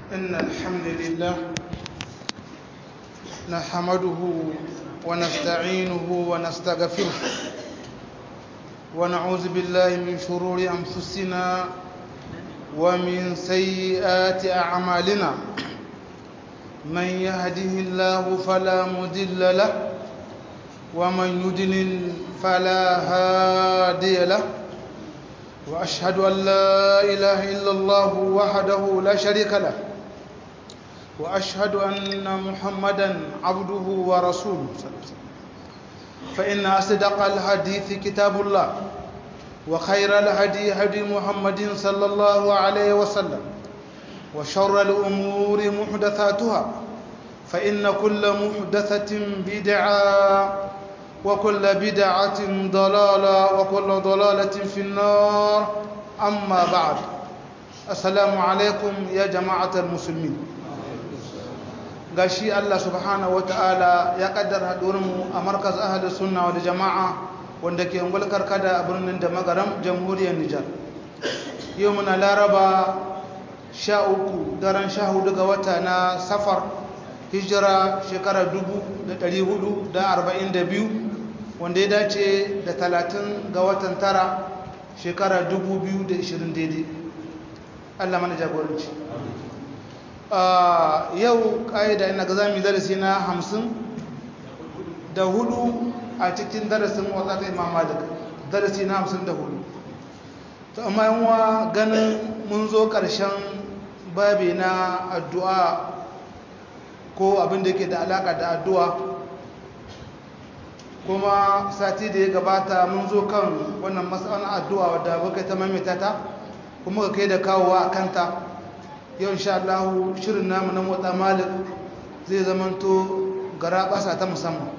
إن الحمد لله نحمده ونستعينه ونستغفره ونعوذ بالله من شرور أنفسنا ومن سيئات أعمالنا من يهده الله فلا مضل له ومن يضلل فلا هادي له وأشهد أن لا إله إلا الله وحده لا شريك له وأشهد أن محمدا عبده ورسوله فإن أصدق الحديث كتاب الله وخير الهدي هدي محمد صلى الله عليه وسلم وشر الأمور محدثاتها فإن كل محدثة بدعة وكل بدعة ضلالة وكل ضلالة في النار أما بعد السلام عليكم يا جماعة المسلمين gashi Allah subhanahu wataala ya kaddara hadurinmu a markaz ahli sunna wal jama'a wanda ke ungul karkada a birnin da magaram jamhuriyar Nijar yau muna laraba sha uku daren sha hudu ga wata na safar hijira shekara dubu da ɗari hudu da arba'in da biyu wanda ya dace da talatin ga watan tara shekara dubu biyu da ishirin daidai allah mana jagoranci yau ƙa'ida ina ga zami darasi na hamsin da hudu a cikin darasin wata ta imam malik darasi na hamsin da hudu ta amma yanwa ganin mun zo ƙarshen babi na addu'a ko abin da ke da alaƙa da addu'a kuma sati da ya gabata mun zo kan wannan matsalan addu'a wadda muka ta maimaita ta kuma ka kai da kawowa a kanta yau insha Allah shirin namu na motsa malik zai zamanto gara basa ta musamman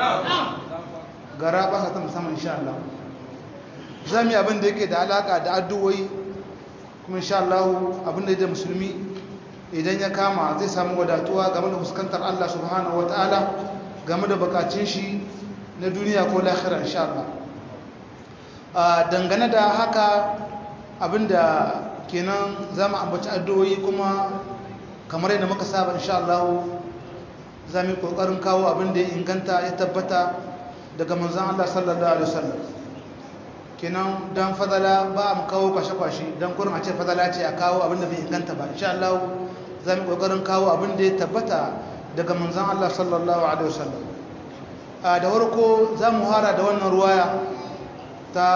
gara basa ta musamman insha Allah za mu yi abin da yake da alaƙa da addu'o'i kuma insha Allah abin da ya musulmi idan ya kama zai samu wadatuwa game da fuskantar Allah subhanahu wata'ala game da bukatun shi na duniya ko lahira insha Allah dangane da haka abinda kenan zamu ambaci addu'o'i kuma kamar yadda muka saba insha Allah zamu yi kokarin kawo abinda ya inganta ya tabbata daga manzon Allah sallallahu alaihi wasallam kenan dan fadala ba mu kawo kwashe-kwashe dan kurin a ce fadala ce a kawo abinda bai inganta ba insha Allah za mu kokarin kawo abin da ya tabbata daga manzan Allah sallallahu Alaihi wasallam a da warko za mu hara da wannan ruwaya ta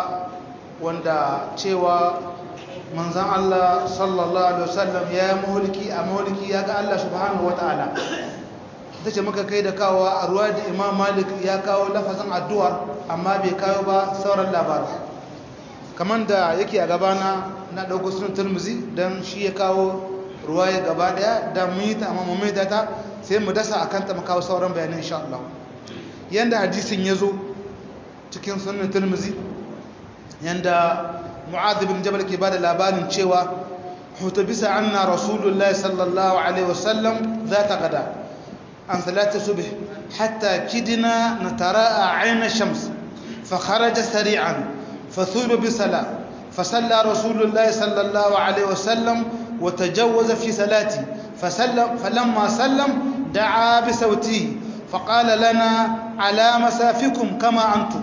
wanda cewa manzan Allah sallallahu Alaihi wasallam ya yi mahulki a mahulki ya ga Allah subhanahu wa ta'ala ta ce muka kai da kawo a ruwa da imam malik ya kawo lafazin addu'ar amma bai kawo ba sauran labarai kamar da yake a gabana na ɗauko sunan turmuzi don shi ya kawo ruwa ya gaba daya da mun yi ta amma mun maida ta sai mu dasa akan ta mu kawo sauran bayanan insha Allah yanda hadisin ya zo cikin sunan Tirmidhi yanda Mu'adh bin Jabal ke bada labarin cewa hutabisa anna Rasulullah sallallahu alaihi wasallam zata gada an salati subh hatta kidna natara'a 'ayna shams fa kharaja sari'an fathuba bi salat فصلى رسول الله صلى الله عليه وسلم وتجوز في صلاته فسلم فلما سلم دعا بصوته فقال لنا على مسافكم كما انتم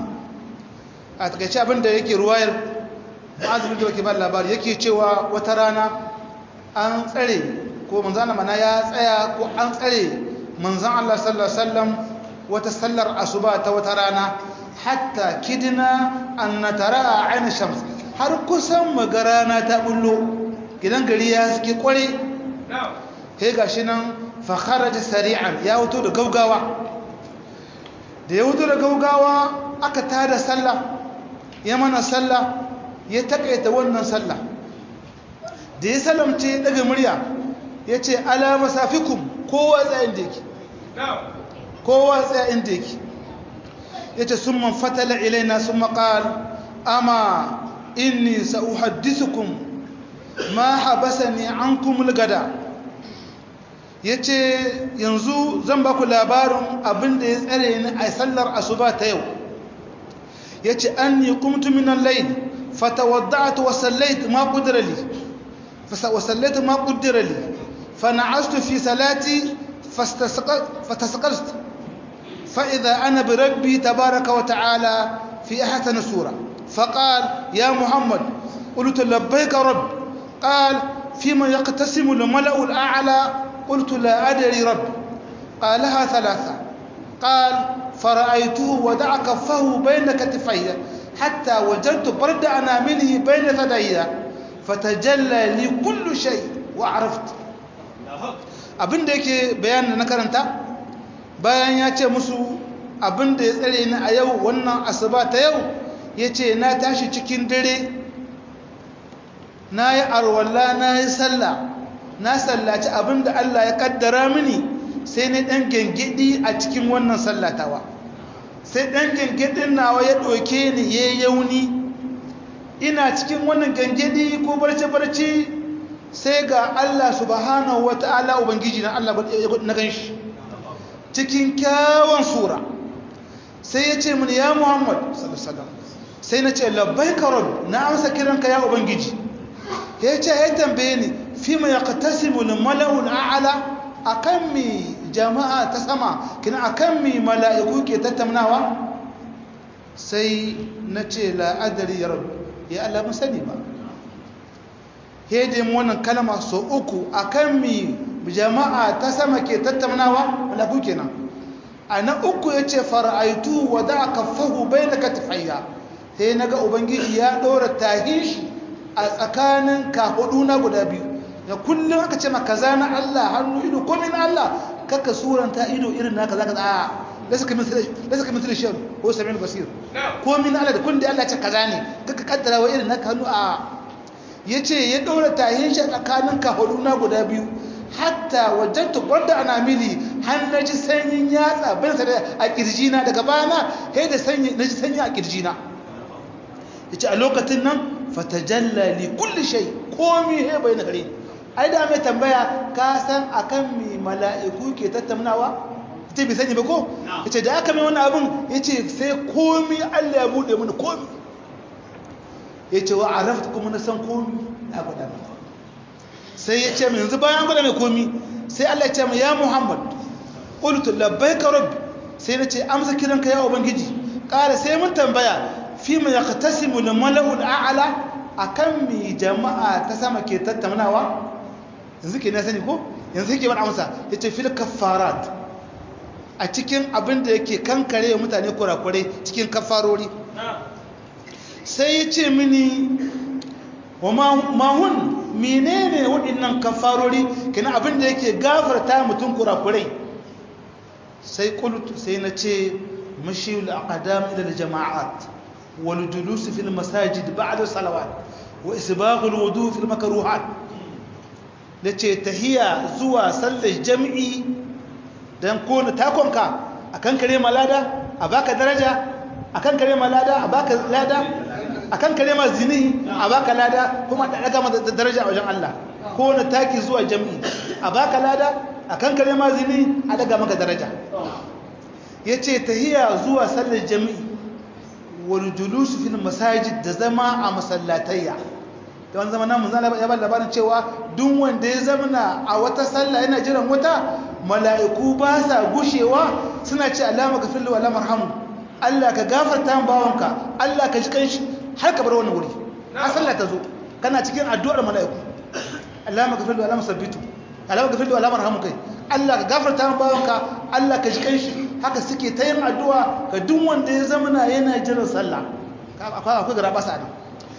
a takaice abin da yake ruwayar azumin da wake ba labari yake cewa wata rana an tsare ko manzana mana ya tsaya ko an tsare manzan Allah sallallahu alaihi wasallam wata sallar asuba ta wata rana hatta kidina an natara a ainihin shams har kusan magarana ta bullo gidan gari ya suke kware sai ga shi nan fakharaja sari'an ya wuto da gaugawa da ya wuto da gaugawa aka tada sallah ya mana sallah ya takaita wannan sallah da ya salamce daga murya ya ce ala masafikum kowa tsayin da yake kowa tsayin da yake ya ce sun man fatala ilaina sun maƙal ama inni sa'uhaddisukum ma habasani ankum al-gada yace yanzu zan ba ku labarin abin da ya tsare ni a sallar asuba ta yau yace anni qumtu min al-layl fatawadda'tu wa sallaytu ma qadara li wa sallaytu ma qaddara li فنعست في صلاتي فتسقطت فإذا أنا بربي تبارك وتعالى في أحسن سورة فقال يا محمد قلت لبيك رب قال فيما يقتسم الملأ الأعلى قلت لا أدري رب قالها ثلاثة قال فرأيته ودع كفه بين كتفي حتى وجدت برد أنامله بين ثدي فتجلى لي كل شيء وعرفت abin da yake bayanin da na karanta bayan ya ce musu abin da ya tsare ni a yau wannan asuba ta yau ya ce na tashi cikin dare na yi arwalla na yi sallah na sallaci abin da Allah ya kaddara mini sai na ɗan gengedi a cikin wannan sallatawa sai ɗan gengedin nawa ya ɗauke ni ya yauni ina cikin wannan gengedi ko barce-barce sai ga Allah subhanahu wa ta'ala Ubangiji na Allah na gan shi cikin kyawun sura sai ya ce mini ya Muhammad sai na ce labbai karab na amsa kiranka ya Ubangiji ya ce ya tambaye ni fi mai yaqtasimu mala'ul a'ala akan mi jama'a ta sama kina akan mi mala'iku ke tattaunawa sai na ce la adari ya rabu ya Allah mun sani ba hede mu wannan kalma so uku akan mi jama'a ta sama ke tattaunawa mala'iku kenan ana uku yace fara'aitu wa da'a kaffahu bayna katifayya sai naga ubangiji ya dora tahishi a tsakanin kahuduna guda biyu da kullum aka ce maka kaza na Allah hannu ido komai na Allah kaka suranta ido irin naka zaka a lasa kamin lasa kamin shi ko samiul basir komai na Allah da kun da Allah ce kaza ne kaka kaddara wa irin naka hannu a yace ya daura tahin shi tsakanin kahuduna guda biyu hatta wajadtu barda anamili har naji sanyin yatsa bin sa a kirjina daga bana sai da sanyi naji sanyi a kirjina yace a lokacin nan fatajalla li kulli shay komi he bai na gare ai da mai tambaya ka san akan mi mala'iku ke tattaunawa ita bai sani ba ko yace da aka mai wannan abun yace sai komi Allah ya bude mini komi yace wa araftu kuma na san komi na gwada mai sai yace mai yanzu bayan gwada mai komi sai Allah ya ce mai ya Muhammad qultu labbaika rabbi sai nace amsa kiranka ya ubangiji ƙara sai mun tambaya fi mu yaqtasimu al-mala'u al-a'la akan mi jama'a ta sama ke tattaunawa yanzu ke na sani ko yanzu ke bada amsa yace fil kaffarat a cikin abin da yake kankare mutane kurakure cikin kafarori sai yace mini wa ma hun menene waɗannan kafarori kina abin da yake gafarta mutum kurakurai sai qultu sai nace mashiyul aqdam ila al-jama'at والجلوس في المساجد بعد الصلوات وإسباغ الوضوء في المكروهات nace tahiya zuwa sallar jami'i dan kona takonka akan kare malada a baka daraja akan kare malada a baka lada akan kare ma zini a baka lada kuma da daga mata daraja a wajen Allah kona taki zuwa jami'i a baka lada akan kare ma zini a daga maka daraja yace tahiya zuwa sallar jami'i wal julusu fil masajid da zama a masallatayya don zama nan manzo ya ba labarin cewa duk wanda ya zamana a wata sallah yana jiran wata mala'iku ba sa gushewa suna ce alama ka fillu wala marhamu Allah ka gafarta min bawanka Allah ka ji kanshi har ka bar wannan wuri a sallah ta zo kana cikin addu'ar mala'iku alama ka fillu wala musabbitu alama ka fillu wala marhamu kai Allah ka gafarta min bawanka Allah ka ji kanshi haka suke ta yin addu'a ga duk wanda ya zamana yana jiran sallah akwai akwai gara basa ne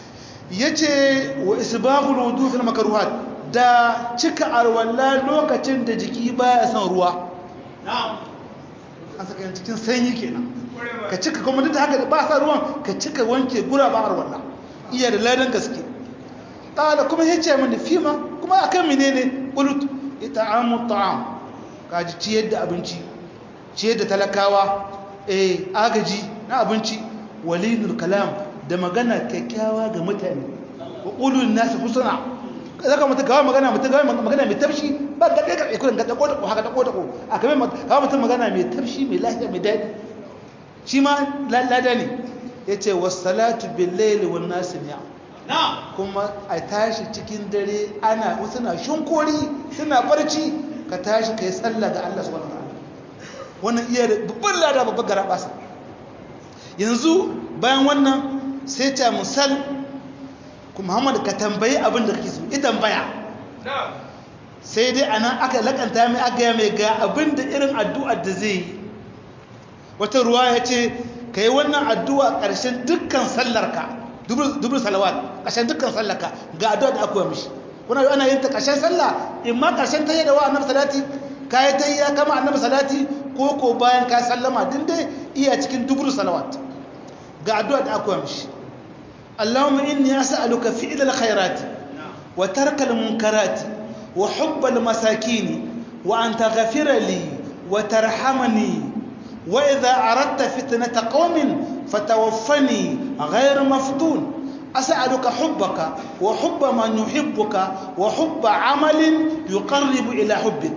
yace wa isbahul wudu fil makruhat da cika arwalla lokacin da jiki baya son ruwa na'am an saka cikin sanyi kenan ka cika kuma duk da haka ba sa ruwan ka cika wanke gura ba arwalla iya da ladan gaske qala kuma yace mun fima kuma akan menene qulut ita'amu ta'am kaji ciyar da abinci ciyar da talakawa eh agaji na abinci walinul kalam da magana kyakkyawa ga mutane wa qulul nas husna zaka mutu gawa magana mutu gawa magana mai tafshi ba ga kai kai kullun ga dako dako haka dako dako a kamar gawa mutum magana mai tafshi mai lafiya mai dadi shi ma lada ne yace was-salatu bil-layli wan-nas ni'am kuma a tashi cikin dare ana wasu na shunkori suna barci ka tashi ka yi sallah ga Allah subhanahu wa ta'ala wannan iya da babban lada babban gara basa yanzu bayan wannan sai ta musal ku muhammad ka tambayi abin da kake so ita tambaya sai dai anan aka lakanta mai aka mai ga abin da irin addu'ar da zai yi wata ruwa ya ce ka yi wannan addu'a ƙarshen dukkan sallarka dubur salawat ƙarshen dukkan sallarka ga addu'a da aka yi mishi kuna yi ana yin ta ƙarshen sallah in ma ƙarshen ta yi da wa annabi salati ka yi ta yi ya kama annabi salati ko ko bayan ka sallama din dai iya cikin dubur salawat ga addu'a da aka yi mishi اللهم إني أسألك فعل الخيرات وترك المنكرات وحب المساكين وأن تغفر لي وترحمني وإذا أردت فتنة قوم فتوفني غير مفتون أسألك حبك وحب من يحبك وحب عمل يقرب إلى حبك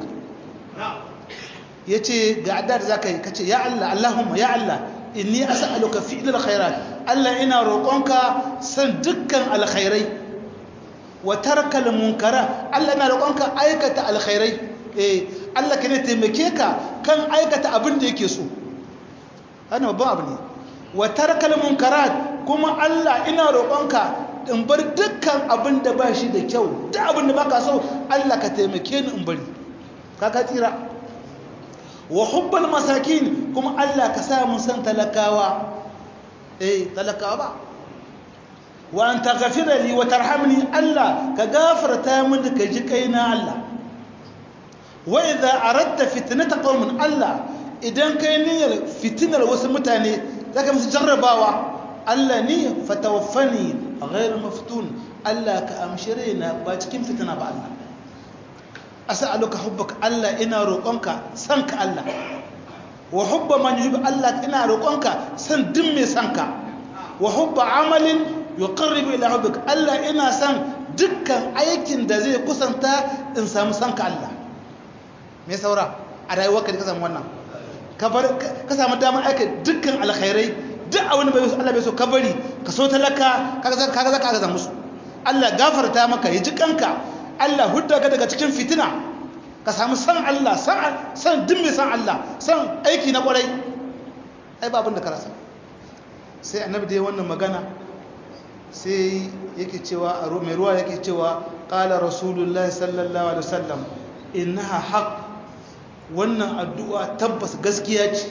yace ga adar zakai kace ya Allah Allahumma ya Allah inni as'aluka fi'lal khairat Allah ina roƙonka san dukkan alkhairai wa tarkal munkara Allah ina roƙonka aikata alkhairai eh Allah ka ne taimake ka kan aikata abin da yake so ana babban abu ne wa tarkal munkarat kuma Allah ina roƙonka in bar dukkan abin da ba shi da kyau duk abin da baka so Allah ka taimake ni in bari kaka tsira wa hubbal masakin kuma Allah ka sa mun san talakawa eh talakawa ba wa an taghfira li wa tarhamni Allah ka gafarta mini ka ji kaina Allah wa idza aradta fitnata qaumin Allah idan kai niyyar fitinar wasu mutane zaka musu jarrabawa Allah ni fatawaffani ghayr maftun Allah ka amshire na ba cikin fitina ba Allah as'aluka hubbaka Allah ina roƙonka san ka Allah wa hubba man yuhibbu Allah ina roƙonka san duk mai san ka wa hubba amalin yuqarribu ila hubbika Allah ina san dukkan aikin da zai kusanta in samu san ka Allah me saura a rayuwarka da ka samu wannan ka bar ka samu damar aika dukkan alkhairai duk abin da bai so Allah bai so ka bari ka so talaka kaga kaga zaka ga musu Allah gafarta maka ya ji kanka Allah hudda ka daga cikin fitina ka samu san Allah san san duk mai san Allah san aiki na kwarai ai ba abin da ka rasa sai annabi da wannan magana sai yake cewa a mai ruwa yake cewa qala rasulullahi sallallahu alaihi wasallam innaha haqq wannan addu'a tabbas gaskiya ce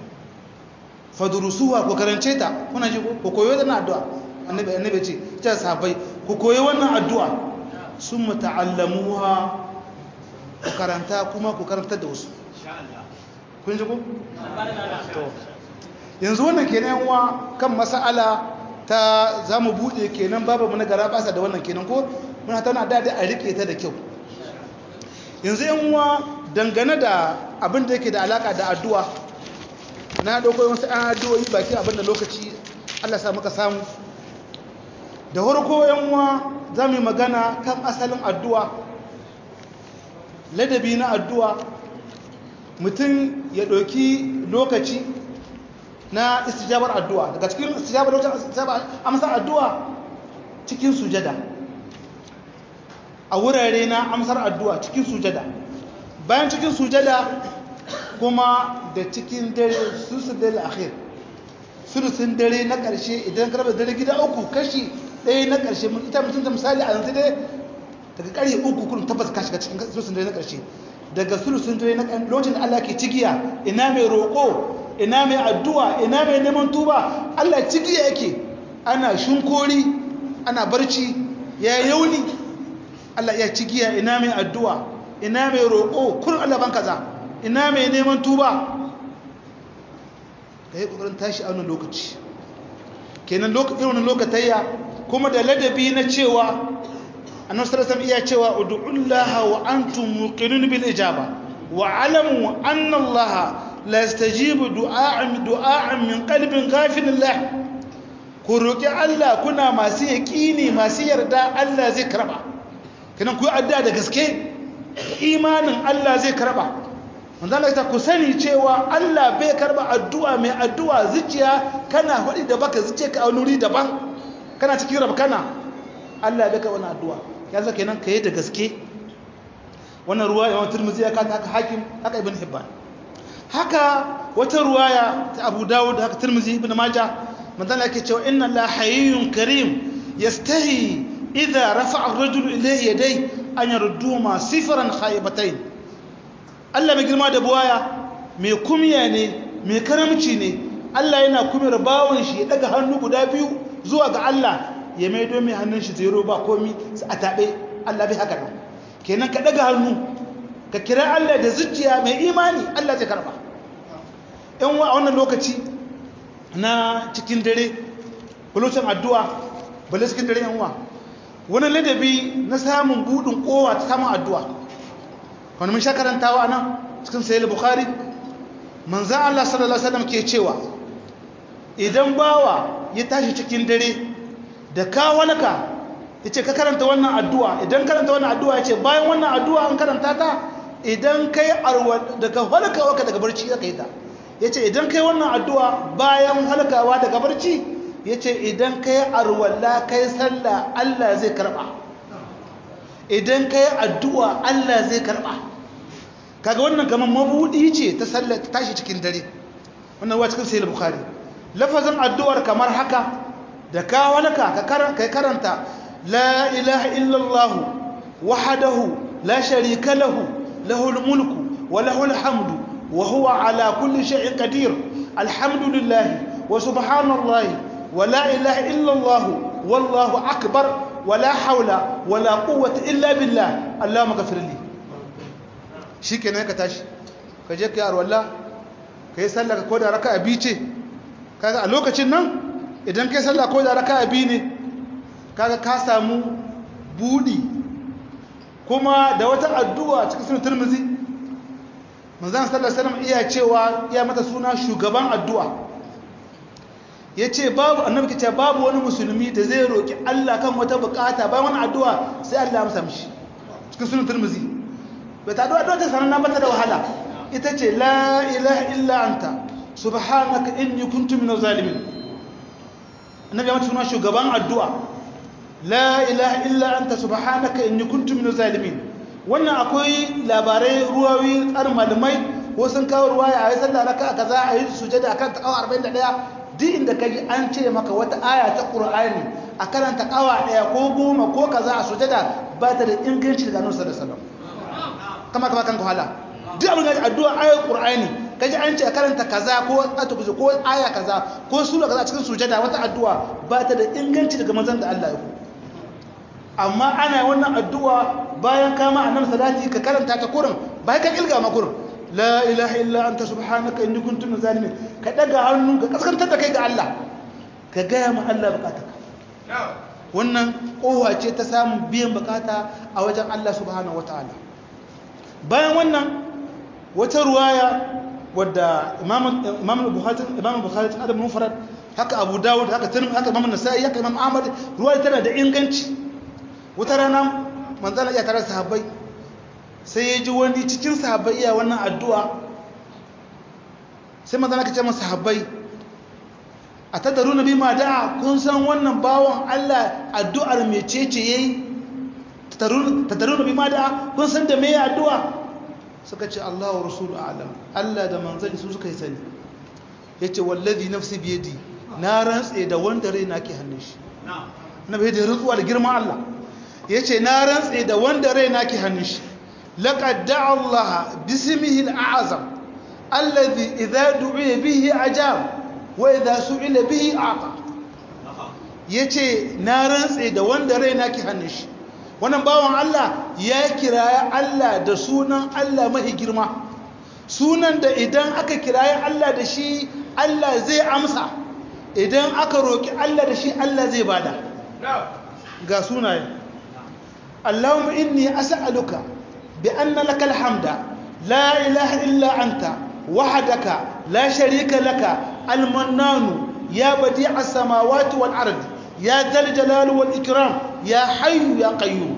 fadurusuwa ko karance ta kuna ji ko koyo wannan addu'a annabi annabi ce ta sahabbai ku koyi wannan addu'a sun muta'allamuha ku karanta kuma ku karanta da wasu kun ji ku to yanzu wannan kenan wa kan mas'ala ta zamu bude kenan babu mun gara basa da wannan kenan ko muna tana da a rike ta da kyau yanzu yan uwa dangane da abin da yake da alaka da addu'a na dauko wasu an addu'o'i baki abin da lokaci Allah sa muka samu da farko yan uwa zamu yi magana kan asalin addu'a ladabi na addu'a mutum ya ɗauki lokaci na istijabar addu'a daga cikin istijabar lokacin amsar addu'a cikin sujada a wurare na amsar addu'a cikin sujada bayan cikin sujada kuma da cikin dare susun dare akhir sulusun dare na ƙarshe idan karbar dare gida uku kashi ɗaya na ƙarshe ita mutum ta misali a yanzu dai daga ƙarfe uku kun tabbas ka shiga cikin sulusun dare na ƙarshe daga sulusun dare na lokacin da Allah ke cigiya ina mai roƙo ina mai addu'a ina mai neman tuba Allah cigiya yake ana shinkori ana barci ya yauni Allah ya cigiya ina mai addu'a ina mai roƙo kun Allah ban kaza ina mai neman tuba ka yi ƙoƙarin tashi a wani lokaci kenan irin lokatayya kuma da ladabi na cewa annabi sallallahu alaihi iya cewa ud'ullaha wa antum muqinun bil ijaba wa alamu anna allaha la yastajibu du'a'an du'a'an min qalbin ghafilin lah ku roki Allah kuna masu yaqini masu yarda Allah zai karba kenan ku yi addu'a da gaske imanin Allah zai karba manzo Allah ta ku sani cewa Allah bai karba addu'a mai addu'a zuciya kana faɗi da baka zuciya ka a nuri daban kana cikin rabkana Allah bai karba wannan addu'a ya zaka kenan kai da gaske wannan ruwa imam turmuzi ya kata haka hakim haka ibn hibban haka wata ruwaya ta abu dawud haka turmuzi ibn majah manzala yake cewa inna la hayyun karim yastahi idza rafa'a ar-rajulu ilayhi yadayhi an yarduhuma sifran khaybatayn Allah mai girma da buwaya mai kumya ne mai karamci ne Allah yana kumiyar bawon shi ya daga hannu guda biyu zuwa ga Allah ya maido mai hannun shi zero ba komi a taɓe Allah bai haka nan kenan ka daga hannu ka kira Allah da zuciya mai imani Allah zai karba yan wa a wannan lokaci na cikin dare bulocin addu'a bale cikin dare yan wa wani ladabi na samun budin kowa ta samun addu'a wani mun sha karantawa nan cikin sayi bukhari manzan Allah sallallahu Alaihi wasallam ke cewa idan bawa ya tashi cikin dare da kawalaka ya ce ka karanta wannan addu'a idan karanta wannan addu'a ya ce bayan wannan addu'a an karanta ta idan kai daga halkawa ka daga barci ya kai ta ya ce idan kai wannan addu'a bayan halkawa daga barci ya ce idan kai arwalla kai sallah Allah zai karɓa idan kai addu'a Allah zai karɓa kaga wannan kamar mabudi ce ta sallar tashi cikin dare wannan wa cikin sayyid bukhari lafazin addu'ar kamar haka da ka walaka ka kai karanta la ilaha illallah wahdahu la sharika lahu lahul mulku wa lahul hamdu wa huwa ala kulli shay'in qadir alhamdulillah wa subhanallahi wa la ilaha illallah wallahu akbar wa la hawla wa la quwwata illa billah allahumma ghfir li shi ke ka tashi ka je ka yi arwalla ka yi sallah ka koda raka abi ce kaga a lokacin nan idan ka yi sallah koda raka abi ne kaga ka samu budi kuma da wata addu'a cikin sunan turmizi manzan sallar salam iya cewa iya mata suna shugaban addu'a ya ce babu annabi ke ce babu wani musulmi da zai roƙi allah kan wata bukata bayan wani addu'a sai allah ya amsa mishi cikin sunan turmizi bai ta addu'a ta sananna mata da wahala ita ce la ilaha illa anta subhanaka inni kuntu minaz zalimin annabi ya mata suna shugaban addu'a la ilaha illa anta subhanaka inni kuntu minaz zalimin wannan akwai labarai ruwawi tsar malamai ko sun kawo ruwaya a yi sallah raka kaza a yi sujada akan ta awa 41 duk inda kaji an ce maka wata aya ta qur'ani a karanta awa daya ko goma ko kaza a sujada ba ta da inganci daga annabi sallallahu alaihi wasallam kama kama kan wahala duk abin da addu'a ayar qur'ani kaji an ce karanta kaza ko atukuzu ko aya kaza ko sura kaza cikin sujada wata addu'a ba ta da inganci daga manzon da Allah ya ku amma ana wannan addu'a bayan kama annabi salati ka karanta ta kurin bai ka kilga ma kurin la ilaha illa anta subhanaka inni kuntu minaz zalimin ka daga hannu ka kaskantar da kai ga Allah ka gaya ma Allah bukatarka wannan kowa ce ta samun biyan bukata a wajen Allah subhanahu wataala bayan wannan wata ruwaya wadda imam bukhari imam bukhari ta adam mufrad haka abu dawud haka tirmidhi haka imam nasa'i haka imam ahmad ruwaya tana da inganci wata rana manzala ya tare sahabbai sai ya ji wani cikin sahabbai iya wannan addu'a sai manzala ka ce masa sahabbai a tattaru na bi ma da'a kun san wannan bawon Allah addu'ar mecece yayi tattaru na bi ma da'a kun san da me addu'a suka ce Allah wa rasulu a'lam Allah da manzali su suka yi sani yace wallazi nafsi biyadi na rantse da wanda rai nake hannun shi na bai da rutsuwa da girman Allah yace na rantse da wanda rai nake hannun shi laqad da'a Allah bismihi al'azam alladhi idha du'iya bihi ajab wa idha su'ila bihi ata yace na rantse da wanda rai nake hannun shi wannan bawan Allah ya kiraya Allah da sunan Allah mahi girma sunan da idan aka kiraya Allah da shi Allah zai amsa idan aka roki Allah da shi Allah zai bada ga sunaye Allahumma inni as'aluka bi anna lakal hamda la ilaha illa anta wahdaka la sharika laka al-mannanu ya badi'as samawati wal ardi ya dal jalali wal ikram ya hayyu ya qayyum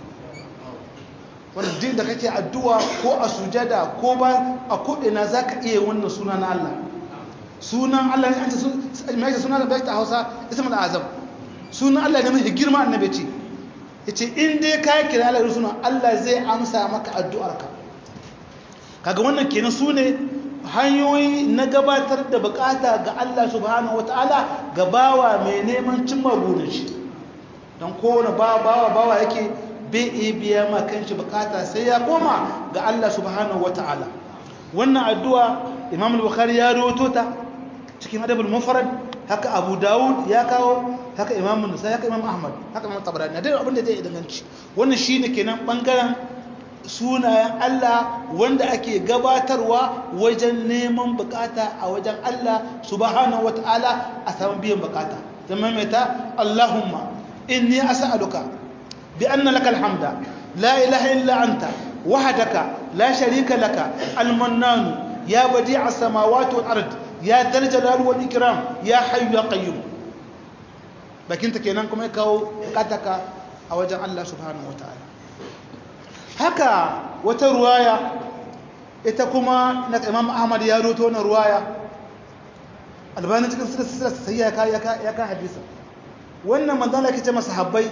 wannan din da kake addu'a ko a sujada ko ba a kodina zaka iya wannan suna na Allah sunan Allah ne an ce mai sunan da ta Hausa ismul azam sunan Allah ne mai girma annabi ce yace in dai ka kira Allah da sunan Allah zai amsa maka addu'arka kaga wannan kenan sune hanyoyi na gabatar da bukata ga Allah subhanahu wataala ga bawa mai neman cimma burin shi don kowane bawa bawa bawa yake bai iya biya ma kanshi bukata sai ya koma ga Allah subhanahu wataala wannan addu'a Imam al-Bukhari ya rawaito ta cikin Adabul Mufrad haka Abu Dawud ya kawo haka Imam Nasa'i haka Imam Ahmad haka Imam Tabarani da abin da zai danganci wannan shine kenan bangaren sunayen Allah wanda ake gabatarwa wajen neman bukata a wajen Allah subhanahu wataala a samu biyan bukata zama mai ta Allahumma inni as'aluka bi anna lakal hamda la ilaha illa anta wahdaka la sharika laka al-mannan ya badi'a as-samawati wal ard ya dal jalali wal ikram ya hayyu ya qayyum bakinta kenan kuma ya kawo bukataka a wajen Allah subhanahu wataala haka wata ruwaya ita kuma na imam ahmad ya roto na ruwaya albani cikin sirri sai ya ka ya ka hadisa wannan manzon Allah yake ce masa habbai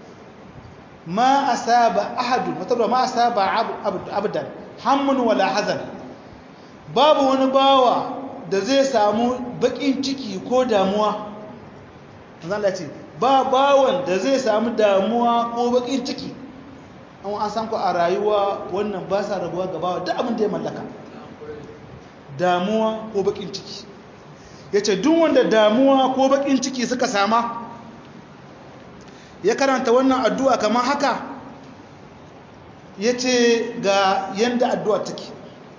ma asaba ahadu wata ruwa ma asaba abdan hammun wala hazan babu wani bawa da zai samu bakin ciki ko damuwa manzon Allah ce ba bawan da zai samu damuwa ko bakin ciki an an san ku a rayuwa wannan ba sa rabuwa gabawa duk abin da ya mallaka damuwa ko bakin ciki ya ce duk wanda damuwa ko bakin ciki suka sama ya karanta wannan addu'a kamar haka ya ce ga yadda addu'a take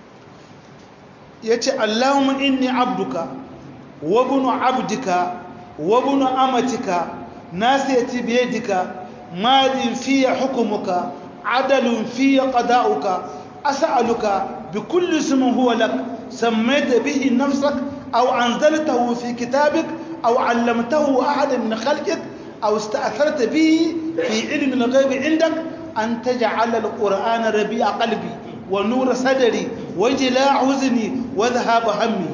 ya ce allahumma inni abduka wa bunu abdika wa bunu amatika nasiyati biyadika madin fiye hukumuka عدل في قضاؤك أسألك بكل اسم هو لك سميت به نفسك أو أنزلته في كتابك أو علمته أحد من خلقك أو استأثرت به في علم الغيب عندك أن تجعل القرآن ربيع قلبي ونور صدري وجلاء حزني وذهاب همي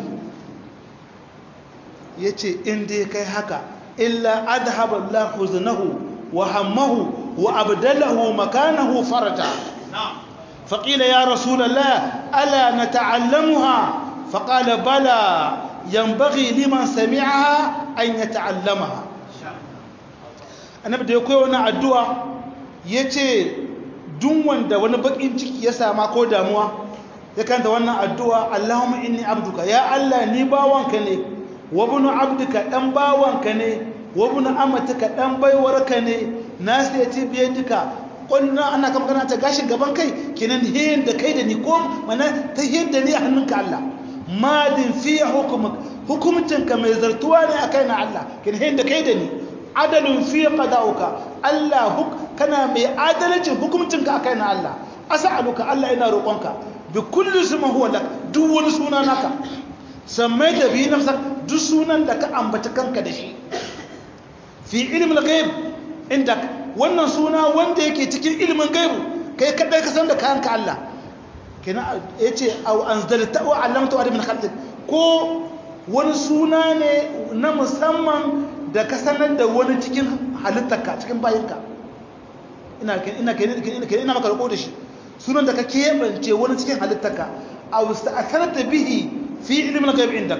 يتي إندي كي هكا إلا أذهب الله حزنه وهمه وأبدله مكانه فرجا فقيل يا رسول الله ألا نتعلمها فقال بلى ينبغي لمن سمعها أن يتعلمها annabi da ya koya wannan addu'a ya ce duk wanda wani bakin ciki ya sama ko damuwa ya kanta wannan addu'a Allahumma inni abduka ya Allah ni bawanka ne wa bunu abduka dan bawanka ne wa bunu amatuka dan baiwarka ne nasu ya ce biye duka ƙwallon ana kama gana ta gashin gaban kai kenan hiyin da kai da ni ko mana ta hiyin da ni a hannunka Allah madin fiye hukumcinka mai zartuwa ne a kai na Allah kenan hiyin da kai da ni adalin fiye qada'uka Allah kana mai adalcin hukumcinka a kai na Allah as'aluka Allah ina roƙonka bi kulli suma huwa lak duk wani suna naka sammai da bi nafsa duk sunan da ka ambata kanka da shi fi ilmin ghaib inda wannan suna wanda yake cikin ilimin gaibu kai kadai ka san da kayanka Allah kenan yace au anzalta wa allamta wa min khalqik ko wani suna ne na musamman da ka sanar da wani cikin halittarka cikin bayinka ina ina ina ina maka roƙo da shi sunan da ka keɓance wani cikin halittarka aw sta'atharta bihi fi ilmin ghaib indak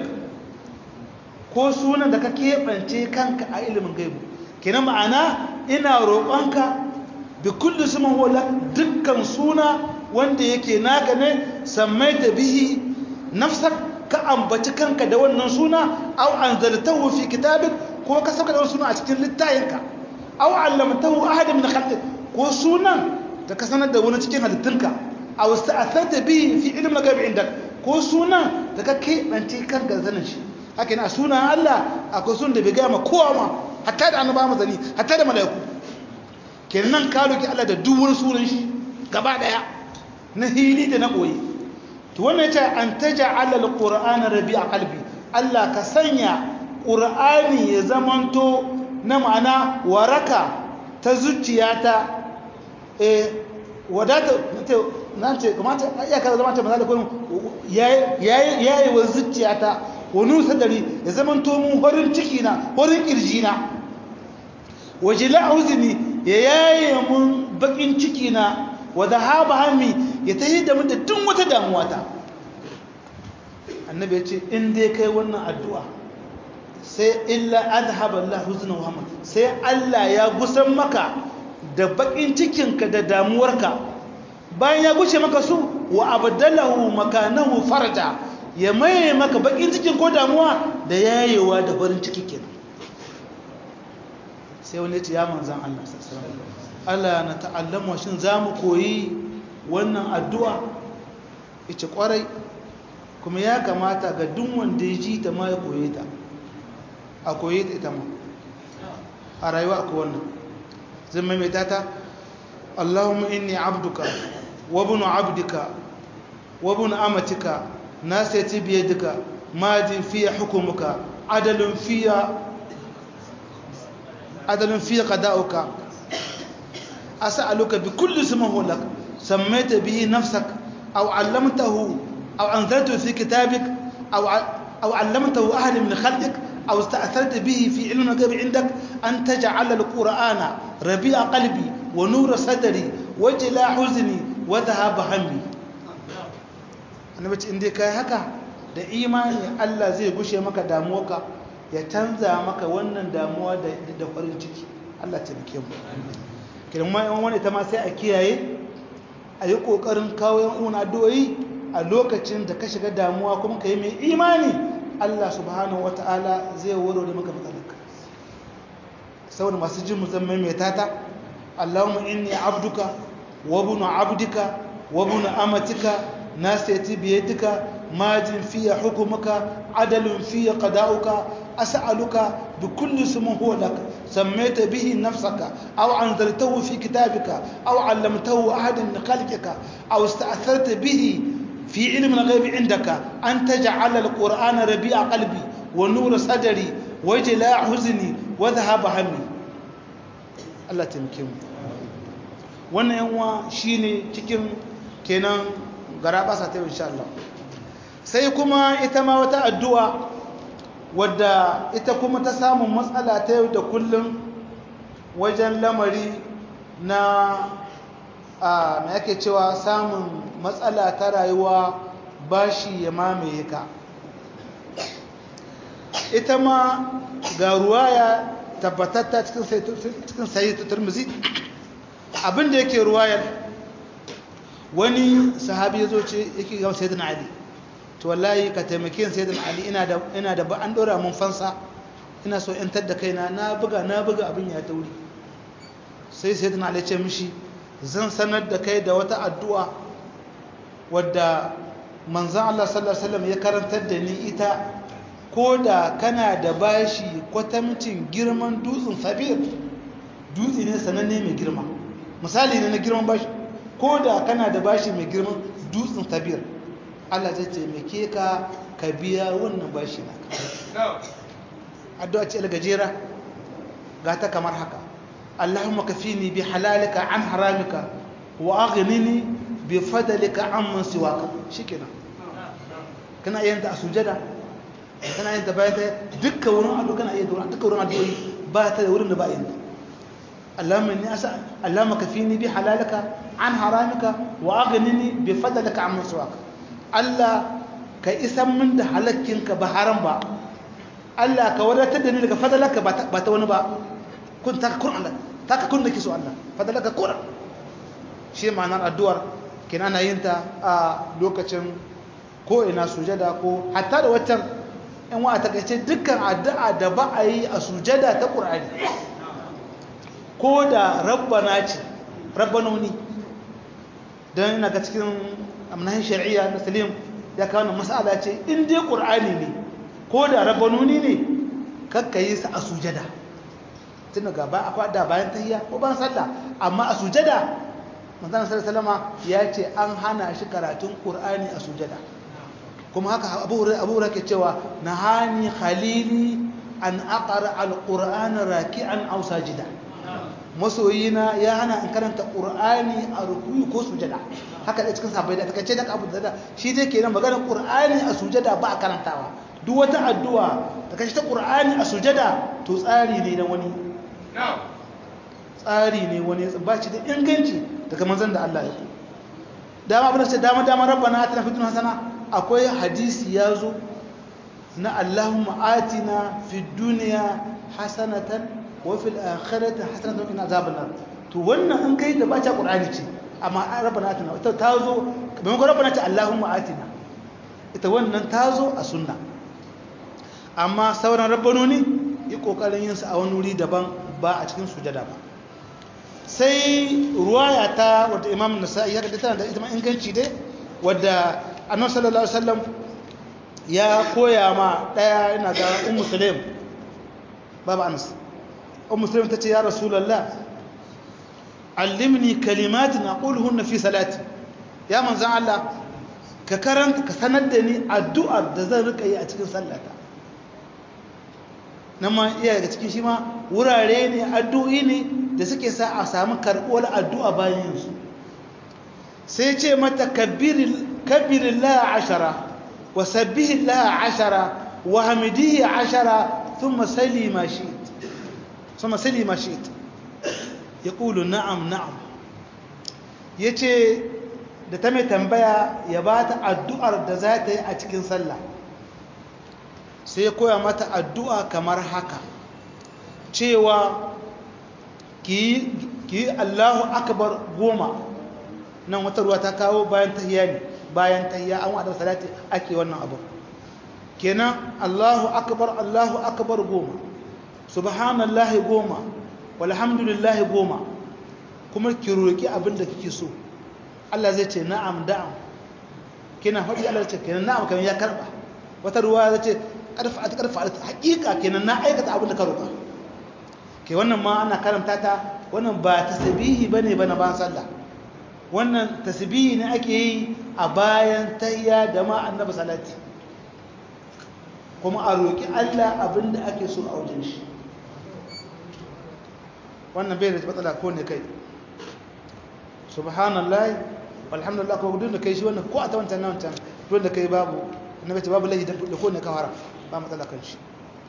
ko sunan da ka keɓance kanka a ilimin gaibu kenan ma'ana ina roƙonka bi kulli suman huwa dukkan suna wanda yake naka ne sammaita bihi nafsak ka ambaci kanka da wannan suna aw anzaltahu fi kitabik ko ka saka da wannan suna a cikin littayinka aw allamtahu ahad min khalqik ko sunan da ka sanar da wani cikin halittunka aw sta'atharta bihi fi ilmi al-ghaib indak ko sunan da ka keɓance kanka zanin shi haka yana sunan Allah akwai sunan da bai gaya ma kowa ma hatta da annaba mazani hatta da mala'iku kenan ka roki Allah da duk wani sunan shi gaba daya na hili da na boye to wannan yace an taj'ala alqur'ana rabi'a qalbi Allah ka sanya qur'ani ya zamanto na ma'ana waraka ta zuciyata eh wadata nan ce kamata iya kaza zama ta maza da kuma yayi yayi wa zuciyata wani sadari ya zaman mun horin ciki na horin kirji na waje la'uzini ya yaye mun bakin ciki na wa dhahaba hammi ya tahi da mun da duk wata damuwa ta annabi ya ce in dai kai wannan addu'a sai illa adhaba Allah huzna wa hamma sai Allah ya gusan maka da bakin cikinka da damuwarka bayan ya gushe maka su wa abdalahu makanahu farja ya maye maka bakin cikin ko damuwa da yayewa da farin ciki kenan sai wani ce ya manzan Allah Allah na ta'allama shin za mu koyi wannan addu'a ita kwarai kuma ya kamata ga duk wanda ya ji ta ma ya koye ta a koye ta ita ma a rayuwa akwai wannan zai maimaita ta Allahumma inni abduka wa bunu abdika wa bunu amatika nasiyati biyadika madin fiya hukumuka adalun fiya adalun fiya qada'uka as'aluka bi kulli ismin huwa lak sammaita bihi nafsak aw 'allamtahu aw anzaltahu fi kitabik aw aw 'allamtahu ahadan min khalqik أو استأثرت به في علم الغيب عندك أن تجعل القرآن ربيع قلبي ونور صدري وجلاء حزني وذهاب همي أنا بتش إندي كاي هكا da imani Allah zai gushe maka damuwarka ya canza maka wannan damuwa da farin ciki Allah taimake mu kiran ma yan wani ta ma sai a kiyaye a yi kokarin kawo yan uwan addu'o'i a lokacin da ka shiga damuwa kuma ka yi mai imani Allah subhanahu ta'ala zai warware maka matsalarka saboda masu jin musamman mai tata Allahumma inni abduka wa bunu abdika wa bunu amatika nasiyati biyadika majin fiya hukumuka adalun fiya qada'uka as'aluka bi kulli ismin huwa lak sammaita bihi nafsaka aw anzaltahu fi kitabika aw 'allamtahu ahadan min khalqika aw ista'tharta bihi في علم الغيب عندك أن تجعل القرآن ربيع قلبي ونور صدري وجلاء حزني وذهاب همي الله تمكن wannan yanwa shine cikin kenan garabasa ta insha Allah sai kuma ita ma wata addu'a wadda ita kuma ta samun matsala ta yau da kullum wajen lamari na a mai ake cewa samun matsala ta rayuwa bashi ya mamaye ka ita ma ga ruwaya tabbatatta cikin sayi turmuzi abinda yake ruwayar wani sahabi ya zo ce yake gama sayyidina ali to wallahi ka taimake sayyidina ali ina da ba an dora mun fansa ina so in tadda kaina na buga na buga abin ya tauri sai sayyidina ali ce mishi zan sanar da kai da wata addu'a wadda manzan Allah sallallahu Alaihi wasallam ya karantar da ni ita ko da kana da bashi kwatamcin girman dutsen sabir dutse ne sananne mai girma misali ne na girman bashi ko da kana da bashi mai girman dutsen sabir Allah zai taimake ka ka biya wannan bashi na addu'a ce gajera ga ta kamar haka اللهم كفيني بحلالك عن حرامك واغنني بفضلك عمن سواك شكرا kana yin ta a sujada kana yin ta bayan ta dukkan wurin addu'a kana yin ta dukkan wurin addu'o'i ba ta da wurin da ba yin ta Allahumma inni asa Allahumma kafini bi halalika an haramika wa aghnini bi fadlika amman siwaka Allah ka isan min da halakkinka ba haram ba Allah ka wadatar da ni daga fadlaka ba ta wani ba kun taka kun Allah taka kun nake so Allah fadalaka kun shi ma'anar addu'ar kin ana yin ta a lokacin ko ina sujada ko hatta da waccan in wa ta kace dukkan addu'a da ba a yi a sujada ta Qur'ani ko da rabbana ce rabbanoni dan ina ga cikin amnahin shari'a na salim ya kawo mas'ala ce in dai Qur'ani ne ko da rabbanoni ne kakka yi sa a sujada tun gaba akwai da bayan tahiyya ko ban sallah amma a sujada manzon sallallahu alaihi ya ce an hana shi karatun qur'ani a sujada kuma haka abu hurairah abu hurairah ke cewa nahani khalili an aqra alqur'ana raki'an aw sajida masoyina ya hana in karanta qur'ani a ruku'i ko sujada haka da cikin sahabbai da takaice da abu da shi dai kenan maganar qur'ani a sujada ba a karantawa duk wata addu'a ta kashi ta qur'ani a sujada to tsari ne na wani tsari ne wani ba shi da inganci daga manzon da Allah ya ku dama abin da ce dama dama rabbana atina fid dunya hasana akwai hadisi ya zo na Allahumma atina fid dunya hasanatan wa fil akhirati hasanatan wa qina azaban nar to wannan an kai da bace qur'ani ce amma rabbana atina ita ta zo maimakon rabbana ta Allahumma atina ita wannan ta zo a sunna amma sauran rabbanoni yi kokarin yin su a wani wuri daban ba a cikin sujada ba sai ruwaya ta wadda imam nasa'i ya kada tana da ita ma inganci dai wadda annabi sallallahu alaihi wasallam ya koya ma daya ina ga ummu sulaim baba anas ummu sulaim tace ya rasulullah allimni kalimatin aquluhunna fi salati ya manzon Allah ka karanta ka sanar da ni addu'ar da zan rika yi a cikin sallata nan ma iya daga cikin shi ma wurare ne addu'i ne da suke sa a samu karɓuwar addu'a bayan su sai ce mata kabirin laha ashara wa sabbihin laha ashara wa hamidihi ashara sun masali mashi ya ƙulu na'am na'am ya ce da ta mai tambaya ya ba ta addu'ar da za ta yi a cikin sallah sai ya koya mata addu'a kamar haka cewa ki yi allahu akbar goma nan wata ruwa ta kawo bayan tahiya ne bayan tahiya an wadda salati ake wannan abu kenan allahu akbar allahu akbar goma subhanallahi goma walhamdulillahi goma kuma ki roƙi abin da kike so Allah zai ce na'am da'am kina faɗi Allah ce kenan na'am kamar ya karba wata ruwa zai ce karfa ta karfa hakika kenan na aikata abin da ka roƙa ke wannan ma ana karanta ta wannan ba tasbihi bane bana ban sallah wannan tasbihi ne ake yi a bayan tayya da ma annabi salati kuma a roƙi Allah abin da ake so a wajen shi wannan bai da matsala ko ne kai subhanallah walhamdulillah ko duk da kai shi wannan ko a ta wancan na wancan duk da kai babu annabi ce babu laifi da ko ne ka fara ba matsala kan shi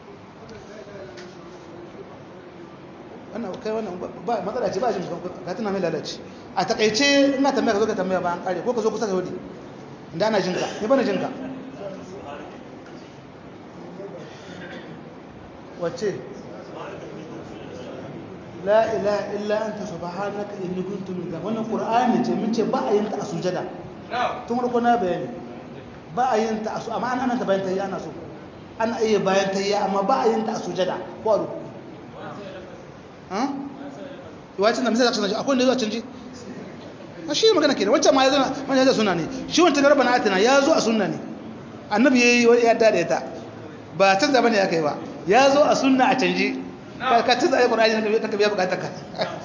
wannan kai wannan ba matsala ce ba shi ka tuna mai lalace a takaice ina tambaya ka zo ka tambaya ba an kare ko ka zo kusa ka wadi inda ana jinka ne bana jinka wacce la ilaha illa anta subhanaka inni kuntu min dhanbi wannan qur'ani ce mun ce ba a yin ta a sujada tun farko na bayani ba a yin ta a su amma ana ta bayan tayya ana so ana iya bayan tayya amma ba a yin ta a sujada ko a ruku ha wacin da misali zaka akwai wanda zuwa canji a shi magana kenan wancan ma ya zo wanda ya suna ne shi wancan da rabbana atina ya zo a sunna ne annabi yayi wani yadda da ita ba canza bane ya kai ba ya zo a sunna a canji ka canza ayi qur'ani ka biya bukatar ka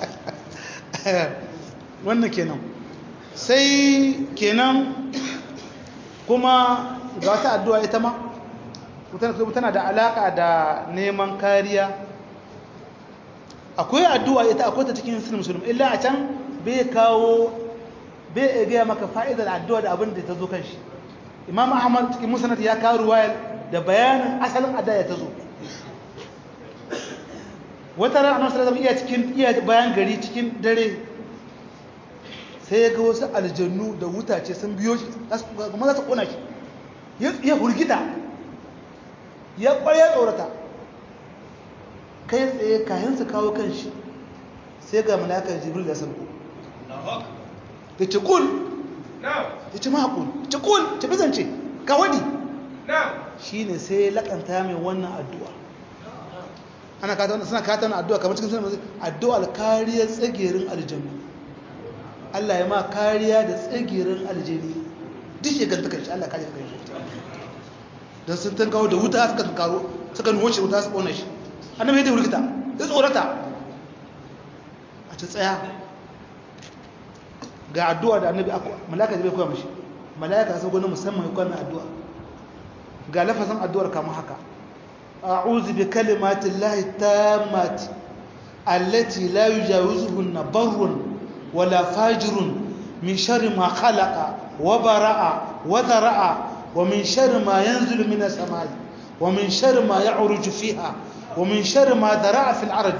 wannan kenan sai kenan kuma ga wata addu'a ita ma tana da alaka da neman kariya akwai addu'a ita akwai ta cikin sunan musulmi illa a can bai kawo bai gaya maka fa'idar addu'a da abin da ta zo kan shi imam ahmad cikin musanat ya kawo ruwayar da bayanin asalin addu'a ta zo wata ran annabi sallallahu iya cikin iya bayan gari cikin dare sai ya ga wasu aljannu da wutace sun biyo shi kuma za su kona shi ya hurgita ya kwaya tsorata kai tsaye kayan su kawo kan shi sai ga malakar jibril da sarko da ce kul ya ce makul ce kul ce bizance ka wadi shi ne sai ya lakanta mai wannan addu'a ana kata wannan suna kata wannan addu'a kamar cikin suna addu'a kariyar tsagerin aljannu Allah ya ma kariya da tsagerin aljani duk ya ganta kan shi Allah kariya kan shi don sun tankawo da wuta suka tankaro suka nuwo shi wuta su ƙona shi annabi ya da wurgita ya tsorata a ta tsaya ga addu'a da annabi malaka da bai koya mashi malaka sun gwani musamman ya kwanan addu'a ga lafazin addu'ar kama haka a'udhu bi kalimatin lahi tammati allati la yujawizuhunna barrun wala fajirun min sharri ma khalaqa wa bara'a wa dhara'a wa min sharri ma yanzilu min as-samai wa min sharri ma ya'ruju fiha ومن شر ما ذرع في الأرض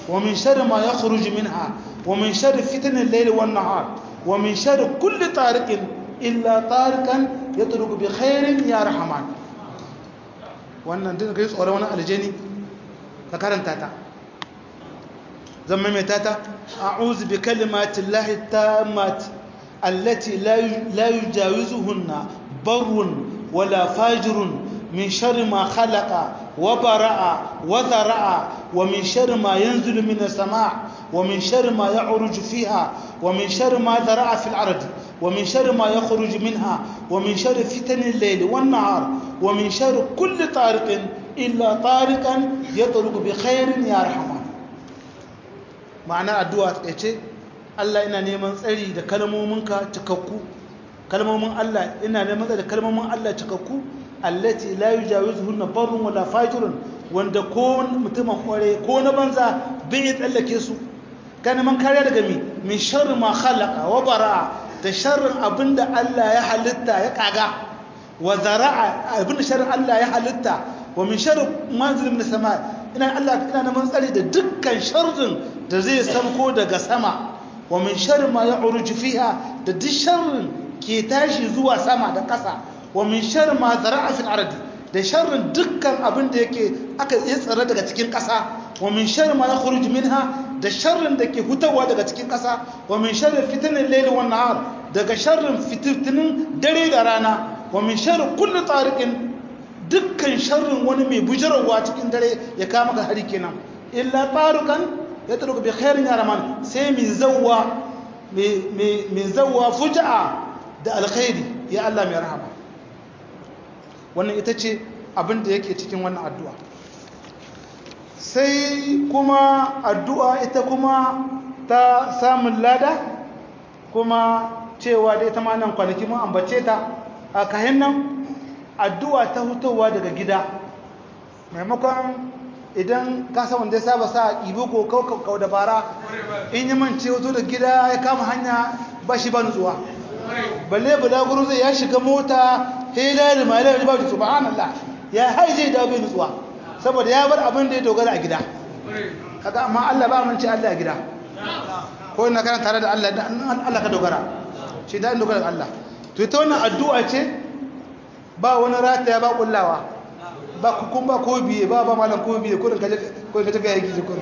ومن شر ما يخرج منها ومن شر فتن الليل والنهار ومن شر كل طارق إلا طارقا يطرق بخير يا رحمن wannan din kai tsoron wani aljani ka karanta ta zan maimaita ta a'udhu bi kalimati llahi tammat allati la yujawizuhunna barrun wala fajirun min sharri ma khalaqa wa bara'a wa dhara'a wa min sharri ma yanzilu min as-sama' wa min sharri ma ya'ruju fiha wa min sharri ma dhara'a fil ardi wa min sharri ma yakhruju minha wa min sharri fitani al-layli wan-nahar wa min sharri kulli tariqin illa tariqan yatruku bi khairin ya rahman ma'ana addu'a ta ce Allah ina neman tsari da kalmominka cikakku kalmomin Allah ina neman tsari da kalmomin Allah cikakku allati la yujawizuhunna barrun wala fajirun wanda ko mutumin kware ko na banza bai tsallake su kana man kariya daga mi min sharri ma khalaqa wa bara'a da sharrin abinda Allah ya halitta ya kaga wa zara'a abinda sharrin Allah ya halitta wa min sharri manzilin min sama ina Allah ina neman tsari da dukkan sharrin da zai sauko daga sama wa min sharri ma ya'ruju fiha da duk sharrin ke tashi zuwa sama da ƙasa wa min sharri ma zara'a fil ardi da sharrin dukkan abin da yake aka yi tsare daga cikin ƙasa wa min sharri ma yakhruju minha da sharrin da ke hutawa daga cikin ƙasa wa min sharri fitnil layli wan nahar daga sharrin fitinin dare da rana wa min sharri kulli tariqin dukkan sharrin wani mai bujarawa cikin dare ya kama ka hari kenan illa tarukan ya taruka bi khairin ya rahman sai mai zawwa mai zawwa fuja'a da alkhairi ya Allah mai rahama wannan ita ce abin da yake cikin wannan addu'a sai kuma addu'a ita kuma ta samun lada kuma cewa da ita ma nan kwanaki mun ambace ta a kayan nan addu'a ta hutowa daga gida maimakon idan kasa wanda ya saba sa ibo ko kau dabara in yi mance wato da gida ya kama hanya ba shi ba nutsuwa balle bulaguro zai ya shiga mota hela da malar da ba su subhanallah ya haije da bai nutsuwa saboda ya bar abin da ya dogara a gida kaga amma Allah ba mun ce Allah a gida ko ina kana tare da Allah Allah ka dogara shi da dogara ga Allah to ita wannan addu'a ce ba wani rataya ba kullawa ba kun ba ko biye ba ba malam ko biye kurin kaje ko kaje ga yaki kurin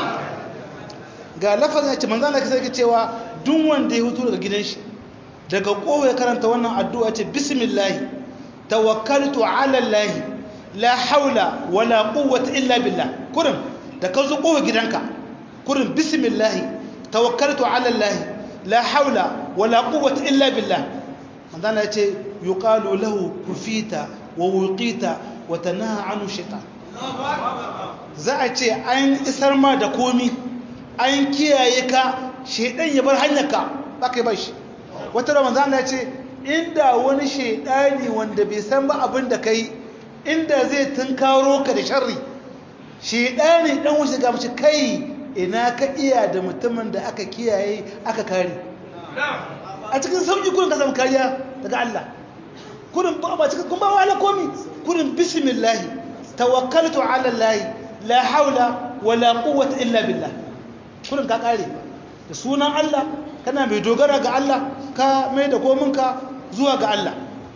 ga lafazin ce manzo Allah sai cewa duk wanda ya hutu daga gidan shi daga kowa ya karanta wannan addu'a ce bismillah tawakkaltu ala allah la haula wala quwwata illa billah kurin da ka zo kowa gidanka kurin bismillah tawakkaltu ala allah la haula wala quwwata illa billah manzo Allah ya ce yuqalu lahu kufita wa wuqita wa tanaha anu shaitan za a ce an isar ma da komi an kiyaye ka shaidan ya bar hanyarka ba ka yi ba shi wata ramazan ya ce inda wani shaidani wanda bai san ba abin da ka yi inda zai tunkaro ka da sharri shaidani dan wuce ga mace kai ina ka iya da mutumin da aka kiyaye aka kare a cikin sauƙi kurin ka samu kariya daga Allah kurin ba cikin kun ba wala komi kurin bismillahi tawakkaltu ala Allah la haula wala quwwata illa billah kurin ka kare da sunan Allah kana mai dogara ga Allah ka mai da kominka zuwa ga Allah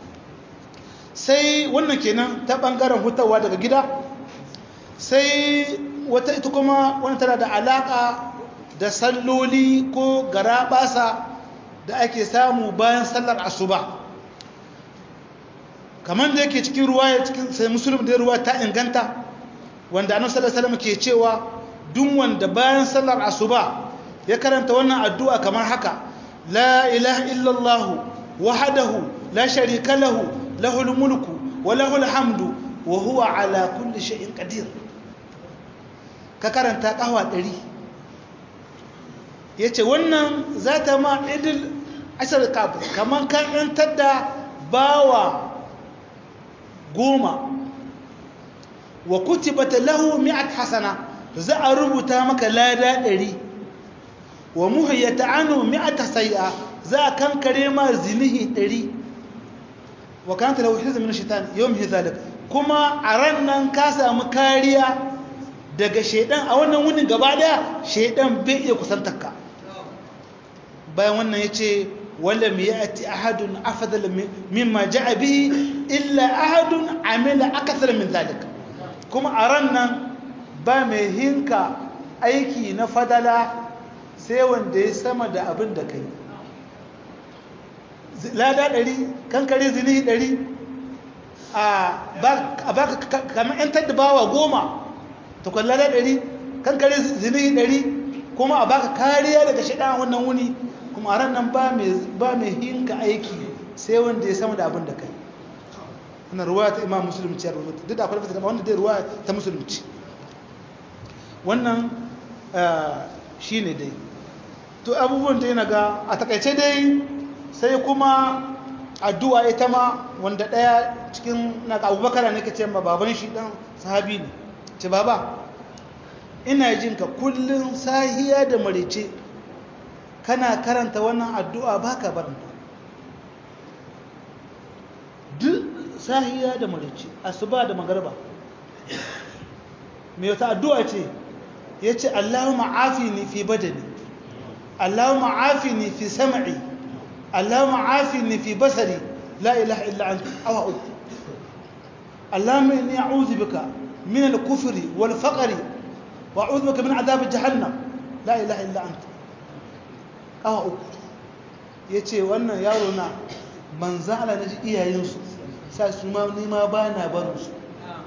sai wannan kenan ta bangaren hutawa daga gida sai wata ita kuma wani tana da alaka da salloli ko garabasa da ake samu bayan sallar asuba kamar da yake cikin ruwaya cikin sai musulun da ruwa ta inganta wanda annabi sallallahu alaihi wasallam ke cewa duk wanda bayan sallar asuba ya karanta wannan addu'a kamar haka la ilaha illallah wahdahu la sharika lahu lahul mulku wa lahul hamdu wa huwa ala kulli shay'in qadir ka karanta kahwa 100 yace wannan zata ma idil ashar kafir kaman kan yantar da bawa goma wa kutibata lahu mi'at hasana za a rubuta maka lada ɗari wa muhayyata anu mi'at sayya za a kankare ma zinihi ɗari wa kanta lahu hizm min shaitan yawm hizalik kuma a ran nan ka samu kariya daga shaidan a wannan wunin gaba daya shaidan bai iya kusantarka bayan wannan ya ce wala mai ya'ati ahadun afadal mimma ja'a bihi illa ahadun amila akthar min zalik kuma a ran nan ba mai hinka aiki na fadala sai wanda ya sama da abin da kai lada ɗari kankare zini ɗari a baka kamar 'yan taddabawa goma takwan lada ɗari kankare zini ɗari kuma a baka kariya daga shaɗa wannan wuni kuma a ranar ba mai hinka aiki sai wanda ya sama da abin da kai wannan ruwa ta imam musulunci ya rubuta duk da akwai fata wanda dai ruwa ta musulunci wannan shi ne dai to abubuwan da yana ga a takaice dai sai kuma addu'a ita ma wanda ɗaya cikin na abubakar ne ka ce ma baban shi ɗan sahabi ne ce baba ina jin ka kullum sahiya da marice kana karanta wannan addu'a ba ka baranta duk sahiya da marice asuba da magarba mai wata addu'a ce ya ce allahumma afini fi badani allahumma afini fi sam'i اللهم عافني في بصري لا إله إلا أنت أو أعوذ اللهم إني أعوذ بك من الكفر والفقر وأعوذ بك من عذاب جهنم لا إله إلا أنت أو أعوذ yace wannan yaro na manzo Allah naji iyayensu sai su ma ni ma bana barin su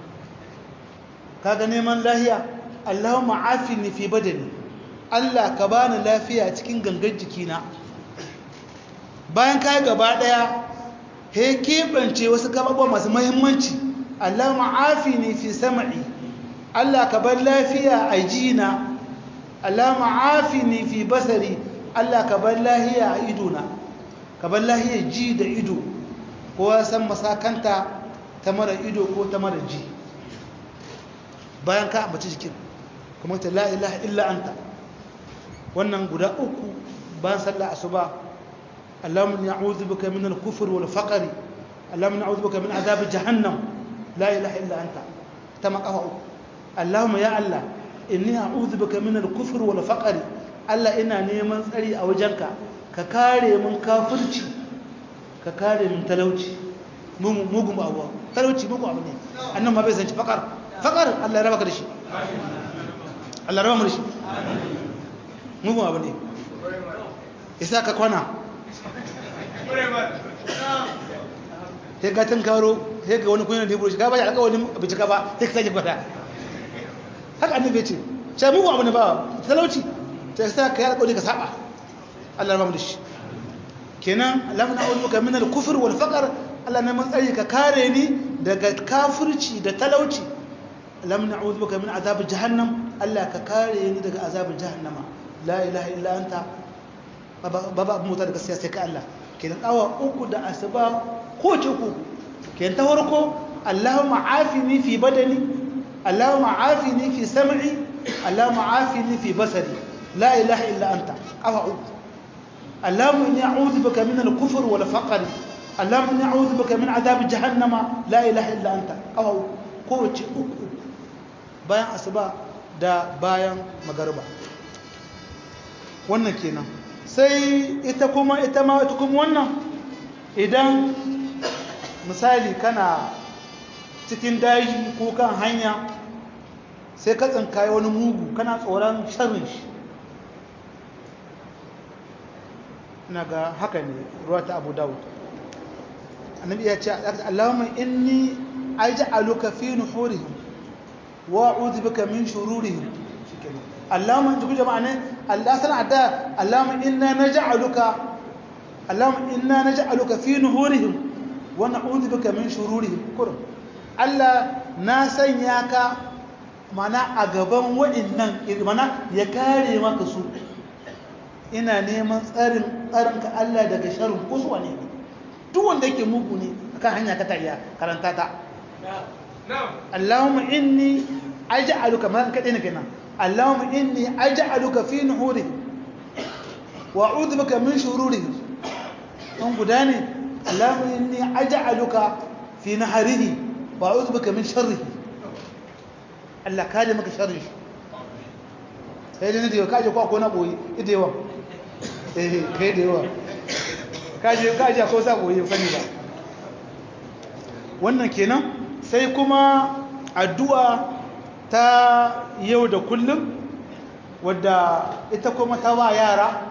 kaga neman lahiya Allahumma afini fi badani Allah ka bani lafiya cikin gangan jikina bayan kayi gaba daya he keɓance wasu gababuwa masu mahimmanci Allah ma'afi ne fi sama'i Allah ka bar lafiya a jina Allah ma'afi ne fi basari Allah ka bar lahiya a idona ka bar lahiya ji da ido kowa san masakanta ta mara ido ko ta mara ji bayan ka ambaci jikin kuma ta la ilaha illa anta wannan guda uku bayan sallah asuba اللهم اني اعوذ بك من الكفر والفقر اللهم اني اعوذ بك من عذاب جهنم لا اله الا انت تما قفا اللهم يا الله اني اعوذ بك من الكفر والفقر الله ina neman tsari a wajenka ka kare mun kafirci ka kare mun talauci mugun abuwa talauci mugun abu ne annan ma bai san ci fakar fakar Allah ya raba ka da shi Allah ya raba mu da shi mugun abu ne isa ka kwana sai ka tun karo sai ga wani kunyar da ya buru shi ka ba shi alƙawarin abici ka ba sai ka sake kwata haka annabi ce sai mugu abu ne ba talauci sai sa ka yi alƙawari ka saba Allah ya da shi kenan Allah na aure maka min al-kufr wal faqr Allah ne mun tsari ka kare ni daga kafirci da talauci Allah na aure maka min azab jahannam Allah ka kare ni daga azab jahannama la ilaha illa anta baba abu mota da gaskiya sai ka Allah kenan awa uku da asuba ko ce ku kenan ta farko Allahumma afini fi badani Allahumma afini fi sam'i Allahumma afini fi basari la ilaha illa anta awa uku Allahumma inni a'udhu bika min al-kufr wal faqr Allahumma inni a'udhu bika min adhab jahannama la ilaha illa anta awa uku ko ce uku bayan asuba da bayan magariba wannan kenan sai ita kuma ita ma ita kuma wannan idan misali kana cikin daji ko kan hanya sai ka tsinkaye wani mugu kana tsoron sharrin shi ina ga haka ne ruwa ta abu dawud annabi ya ce allahumma inni aj'aluka fi nuhurihim wa a'udhu bika min shururihim shikenan اللهم انت كل معنى الله سنع ده اللهم انا نجعلك اللهم انا نجعلك في نهورهم ونعوذ بك من شرورهم كرم الله na sanya ka mana a gaban wa'annan mana ya kare maka su ina neman tsarin tsarinka Allah daga sharrin kusuwa ne duk wanda yake mugu ne akan hanya ka tayya karanta ta Allahumma inni aj'aluka man kadai ne kenan اللهم إني أجعلك في نحورهم وأعوذ بك من شرورهم أم قداني اللهم إني أجعلك في نحره وأعوذ بك من شره الله كالي مك شره sai dai da yawa kaje kwa ko na boye ida yawa eh kai da yawa kaje kaje ko sa boye sani ba wannan kenan sai kuma addu'a ta yau da kullum wadda ita kuma ta ba yara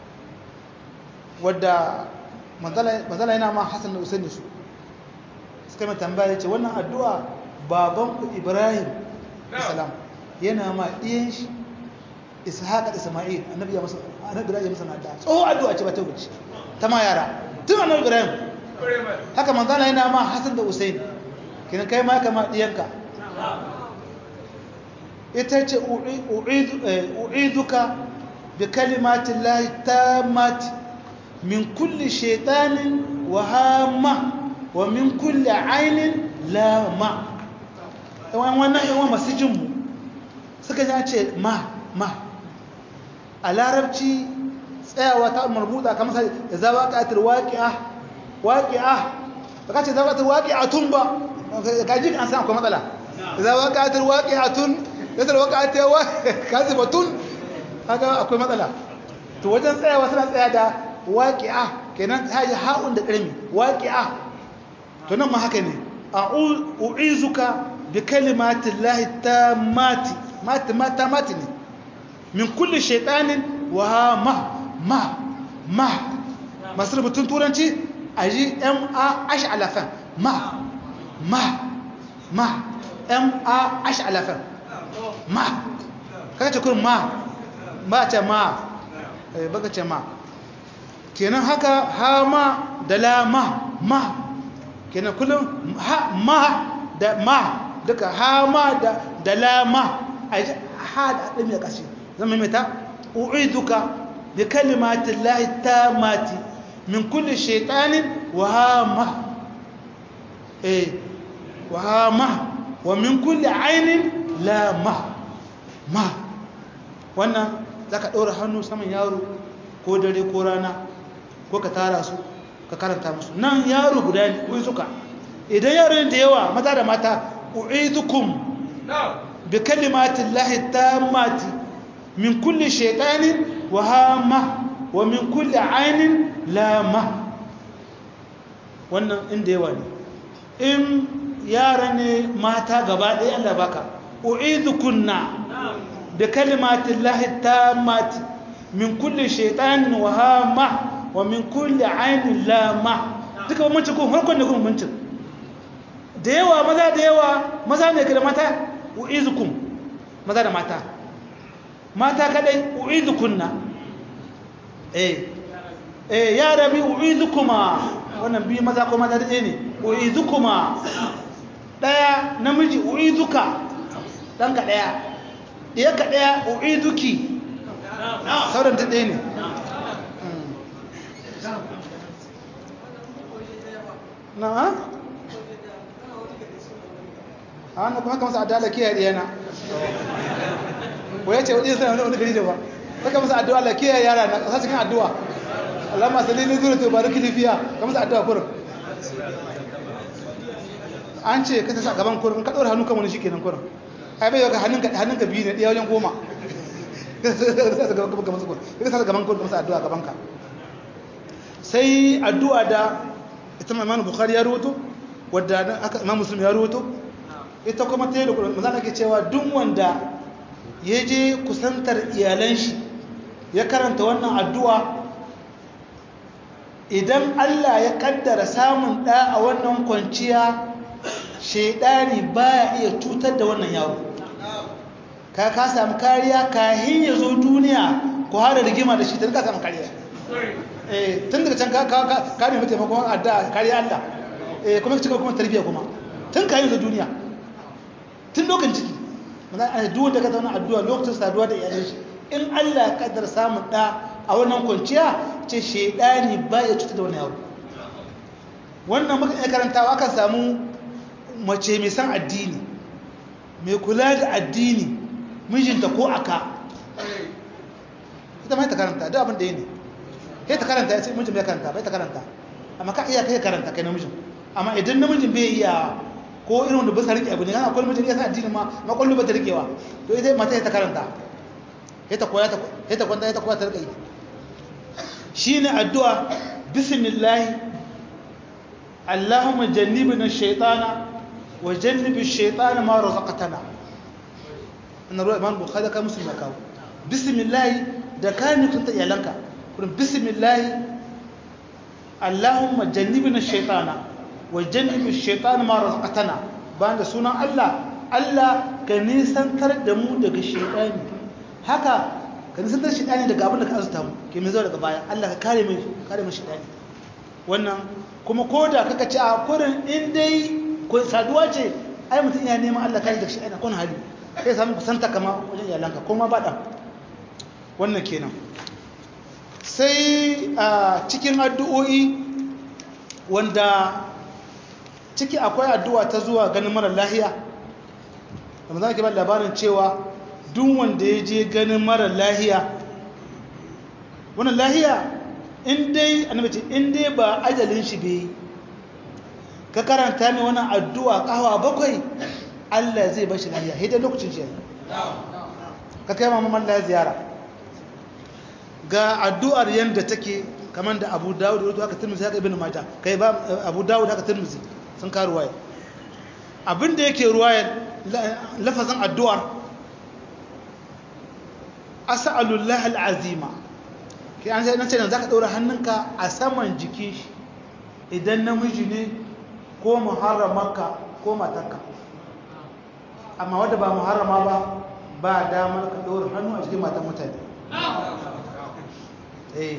wadda mazala yana ma hassan da usaini su suka mai tambaya ce wannan addu'a babanku ibrahim salam yana ma ɗiyan shi ishaqa da isma'il annabi ya masa annabi ya masa nada tsoho addu'a ce ba ta wuce ta ma yara tun annabi ibrahim haka manzala yana ma hassan da usaini kinan kai ma kama ɗiyanka ita ce u'iduka bi kalimatin lahi tammati min kulli shaitanin wa hama wa min kulli ainin lama yawan wannan yawan masu jinmu suka ji ce ma ma a larabci tsayawa ta marbuta kamar sai da za waƙatar waƙi'a waƙi'a ba ka ce za waƙatar waƙi'a tun ba ka ji an san akwai matsala za waƙatar waƙi'a tun yadda waƙatar waƙi'a tun haka akwai matsala to wajen tsayawa suna tsaya da waƙi'a kenan ta yi ha'un da ƙarmi waƙi'a to nan ma haka ne a u'izuka bi kalimatin lahi ta mati mati mata mati ne min kulle shaitanin wa ma ma ma masu rubutun turanci a ji ma ashi alafan ma ma ma ma ashi alafan ma kaka ce kurin ma ba ce ma baka ce ma kenan haka ha ma da la ma ma kenan kullum ha ma da ma duka ha ma da da la ma a ha da ɗin ya ƙashe zama mai ta u'iduka bi kalimatin lahi ta mati min kulli shaitanin wa ha ma eh wa ha ma wa min kulli ainin la ma ma wannan za ka ɗora hannu saman yaro ko dare ko rana ko ka tara su ka karanta musu nan yaro guda ne kuyi suka idan yaro da yawa maza da mata u'idukum bi kalimatin lahi tammati min kulli shaytanin wa hama wa min kulli ainin lama wannan inda yawa ne in yara ne mata gaba ɗaya Allah baka u'idukunna bi kalimatin lahi tammati min kulli shaytanin wa hama wa min kulli ainin lama duka bambanci ko farkon da kuma bambancin da yawa maza da yawa maza ne da mata u'izukum maza da mata mata kadai u'izukunna eh eh ya rabi u'izukuma wannan bi maza ko maza da ne u'izukuma daya namiji u'izuka dan ka daya iya ka daya u'izuki sauran ta ɗaya ne na a hannu kuma haka masa adala kiyaye ɗiyana ko ya ce wajen sanar wani gari da ba saka masa addu'a la kiyaye yara na ƙasa cikin addu'a Allah masu lili zuru to bari kilifiya ka masa addu'a kurin an ce ka sa gaban kurin ka ɗora hannu kan wani shi kenan kurin ai bai yau hannunka biyu ne ɗaya wajen goma ka sa gaban kurin ka masa addu'a gaban ka sai addu'a da ita imam bukhari ya rubuto wadda aka imam muslim ya rubuto ita kuma ta yi da kudu mazana ke cewa duk wanda ya je kusantar iyalan shi ya karanta wannan addu'a idan Allah ya kaddara samun ɗa a wannan kwanciya shaidani baya iya cutar da wannan yaro ka ka samu kariya kahin ya zo duniya ku hada rigima da shi ta ka samu kariya tun daga can ka nemi taimakon adda kariya Allah kuma cika kuma tarbiyya kuma tun ka yi da duniya tun lokacin ciki mana a duk wanda ka zauna addu'a lokacin saduwa da iyalin shi in Allah ya kaddar samun da a wannan kwanciya ce shedani ba ya cuta da wani yaro wannan muka iya karantawa akan samu mace mai san addini mai kula da addini mijinta ko aka ita mai ta karanta duk abin da ya ne kai ta karanta ya ce mijin bai karanta bai ta karanta amma ka iya kai karanta kai namijin amma idan namijin bai iya ko irin wanda ba sa rike abu ne kana akwai mijin ya sa addini ma ma kullu ba ta rikewa to ita mata ta karanta ya ta koya ya ta kwanta ya ta koya ta rika yi shine addu'a bismillah Allahumma jannibna shaytana wa jannibi shaytana ma razaqtana anna ruwa imam bukhari ka muslim kawo bismillah da kani kunta iyalanka kurin bismillah Allahumma jannibna shaytana wa jannibi shaytana ma razaqtana bayan da sunan Allah Allah ka nisantar da mu daga shaytani haka ka nisantar shaytani daga abin da ka azuta mu ke mai zo daga baya Allah ka kare mai kare mai shaytani wannan kuma koda kaka ci a kurin in dai ko saduwa ce ai mutum ya neman Allah kare daga shaytani kun hali sai samu kusanta kama wajen iyalanka ko ma ba dan wannan kenan sai a cikin addu'o'i wanda ciki akwai addu'a ta zuwa ganin mara lahiya da za ki ba labarin cewa duk wanda ya je ganin mara lahiya wannan lahiya indai annabaci indai ba ajalin shi bai ka karanta mai wannan addu'a kawa bakwai Allah zai bashi lahiya hidda lokacin shi ka kai mamman lahiya ziyara ga addu'ar yadda take kamar da abu dawud da aka turmuzi haka ibn majah kai ba abu dawud haka turmuzi sun ka ruwaya abinda yake ruwayar lafazin addu'ar as'alullah al'azima kai an sai nace zaka daura hannunka a saman jikin shi idan namiji ne ko muharramarka ko matarka amma wanda ba muharrama ba ba damar ka daura hannu a cikin matan mutane eh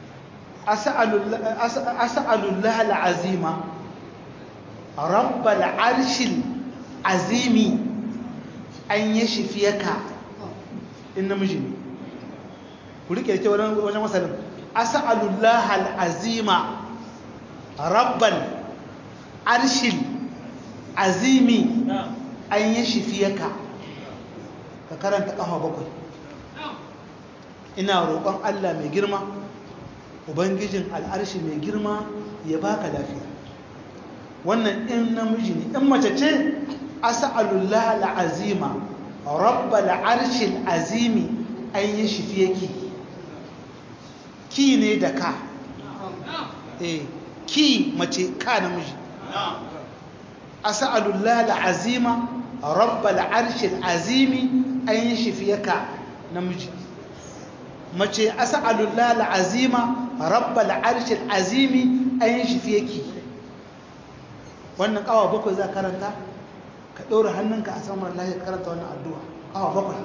as'alullah al'azima rabbal arshil azimi an yi shifiyaka in namiji ne ku rike da wajen masalin as'alullah al'azima rabbal arshil azimi an yi shifiyaka ka karanta ƙafa bakwai ina roƙon Allah mai girma ubangijin al'arshi mai girma ya baka lafiya wannan in namiji ne in mace ce as'alullah al'azima rabbal arshil azimi an yi shifiyaki ki ne da ka eh ki mace ka namiji as'alullah al'azima rabbal arshil azimi an yi shifiyaka namiji mace as'alullah al'azima rabbal arshil azimi an yi shifiyaki wannan kawa bakwai za karanta ka ɗora hannunka a saman lahi karanta wannan addu'a kawa bakwai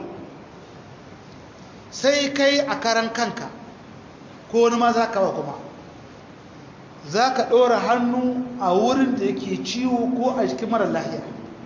sai kai a karan kanka ko wani ma za ka wa kuma za ka ɗora hannu a wurin da yake ciwo ko a jikin mara lahiya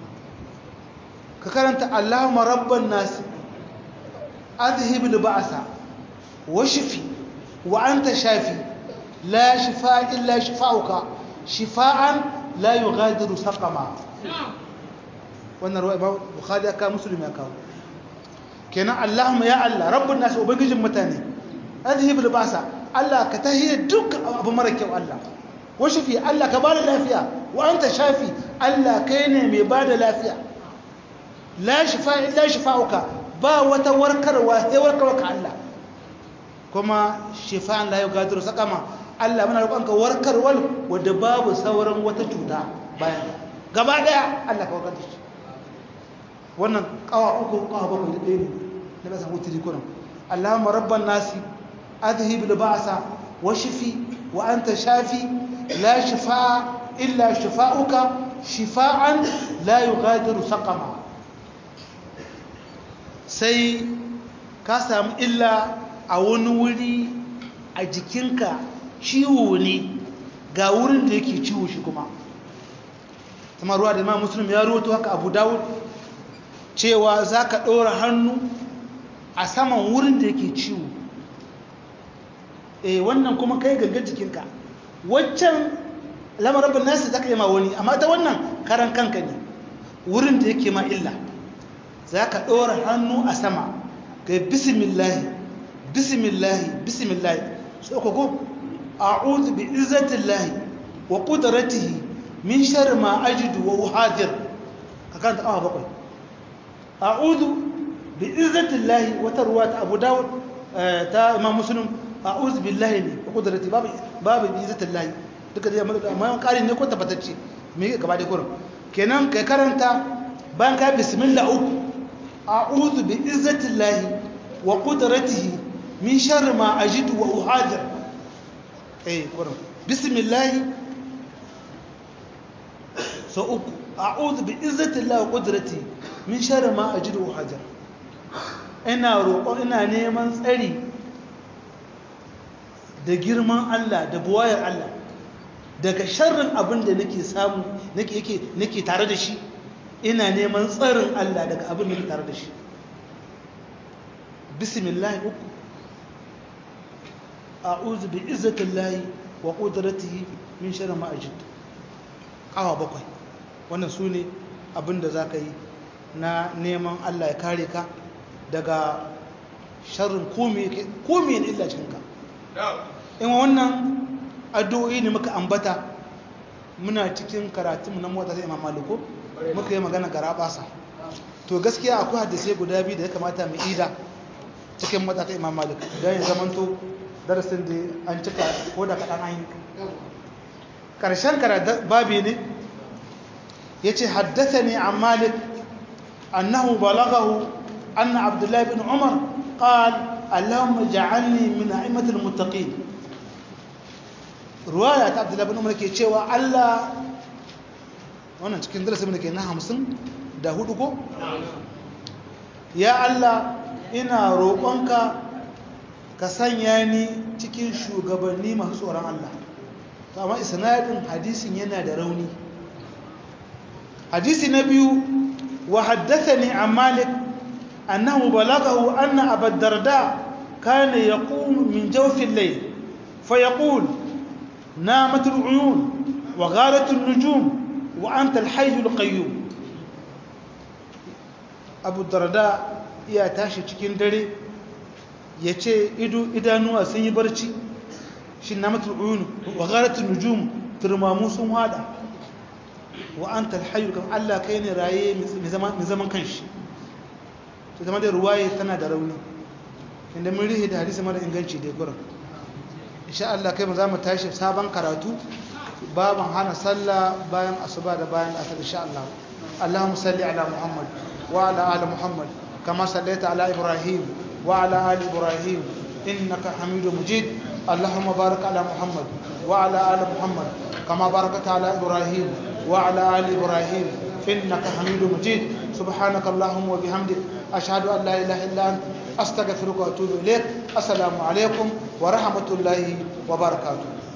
ka karanta allahumma rabban nasi azhibil ba'asa wa shifi wa anta shafi la shifa illa shifa'uka shifa'an la yughadiru saqama wannan ruwa imam bukhari aka muslim ya kawo kenan allahumma ya allah rabbun nas ubangijin mutane adhibul basa allah ka tahiye duk abu mara kyau allah wa shafi allah ka bada lafiya wa anta shafi allah kai ne mai bada lafiya la shifa illa shifa'uka ba wata warkarwa sai warkarwa ka allah kuma shifa'an la yughadiru saqama Allah muna roƙonka warkarwar wadda babu sauran wata cuta bayan gaba daya Allah ka warkar da shi wannan kawa uku kawa bakwai da ɗaya ne na ƙasa huturi kunan Allahumma rabban nasi adhhib al-ba'sa wa shifi wa anta shafi la shifaa illa shifauka shifaan la yughadiru saqama sai ka samu illa a wani wuri a jikinka ciwo ne ga wurin da yake ciwo shi kuma kuma ruwa da imam muslim ya ruwato haka abu dawud cewa za ka ɗora hannu a saman wurin da yake ciwo e wannan kuma kai gangan jikinka waccan lamarin nasi za ka yi ma wani amma ta wannan karan kanka ne wurin da yake ma illa za ka ɗora hannu a sama ga bismillahi bismillahi bismillahi so ko أعوذ بعزة الله وقدرته من شر ما أجد وأحاذر كانت آه بقول أعوذ bi izzatillahi wata ruwa ta abu dawud ta imam muslim a'udhu billahi ne wa qudrati babu babu bi izzatillahi duka dai amma kari ne ko tabbatacce me gaba da kurin kenan kai karanta bayan ka bismillah uku a'udhu bi izzatillahi wa qudratihi min sharri ma ajidu wa uhadir eh kurin bismillah so uku a'udhu bi izzatillahi wa qudratihi min sharri ma ajidu wa uhadir ina roƙon ina neman tsari da girman Allah da buwayar Allah daga sharrin abin da nake samu nake yake nake tare da shi ina neman tsarin Allah daga abin da nake tare da shi bismillah uku a'udhu bi izzatillahi wa qudratihi min sharri ma ajid kawa bakwai wannan sune abin da zaka yi na neman Allah ya kare ka daga sharrin komai ne illa cikinka in wannan addu'o'i ne muka ambata muna cikin karatun na mota sai imam maliko muka yi magana gara basa to gaskiya akwai hadisai guda biyu da ya kamata mu ida cikin mota ta imam malik don ya zamanto darasin da an cika ko da kaɗan an yi ƙarshen karatun babi ne ya ce haddasa ne a malik annahu balagahu أن عبد الله بن عمر قال اللهم اجعلني من أئمة المتقين رواية عبد الله بن عمر ke cewa Allah wannan cikin darasin da ke na hamsin da hudu ko? ya Allah ina roƙonka ka sanya ni cikin shugabanni masu tsoron Allah to amma isnadin hadisin yana da rauni hadisi na biyu wa haddathani an malik أنه بلغه أن أبا الدرداء كان يقوم من جوف الليل فيقول نامت العيون وغالت النجوم وأنت الحي القيوم أبو الدرداء ya tashi cikin dare ya ce idanuwa sun yi barci shi na matul'uyunu wa gharatun nujum turmamu sun hada wa an talhayu kan Allah kai ne raye mai zaman kanshi ta zama da ruwaye tana da rauni inda mun rihe da hadisi mara inganci da gurin insha Allah kai mu za mu tashi sabon karatu baban hana sallah bayan asuba da bayan asar insha Allah Allahumma salli ala Muhammad wa ala ali Muhammad kama sallaita ala Ibrahim wa ala ali Ibrahim innaka Hamidum Majid Allahumma barik ala Muhammad wa ala ali Muhammad kama barakta ala Ibrahim wa ala ali Ibrahim innaka Hamidum Majid سبحانك اللهم وبحمدك أشهد أن لا إله إلا أنت أستغفرك وأتوب إليك السلام عليكم ورحمة الله وبركاته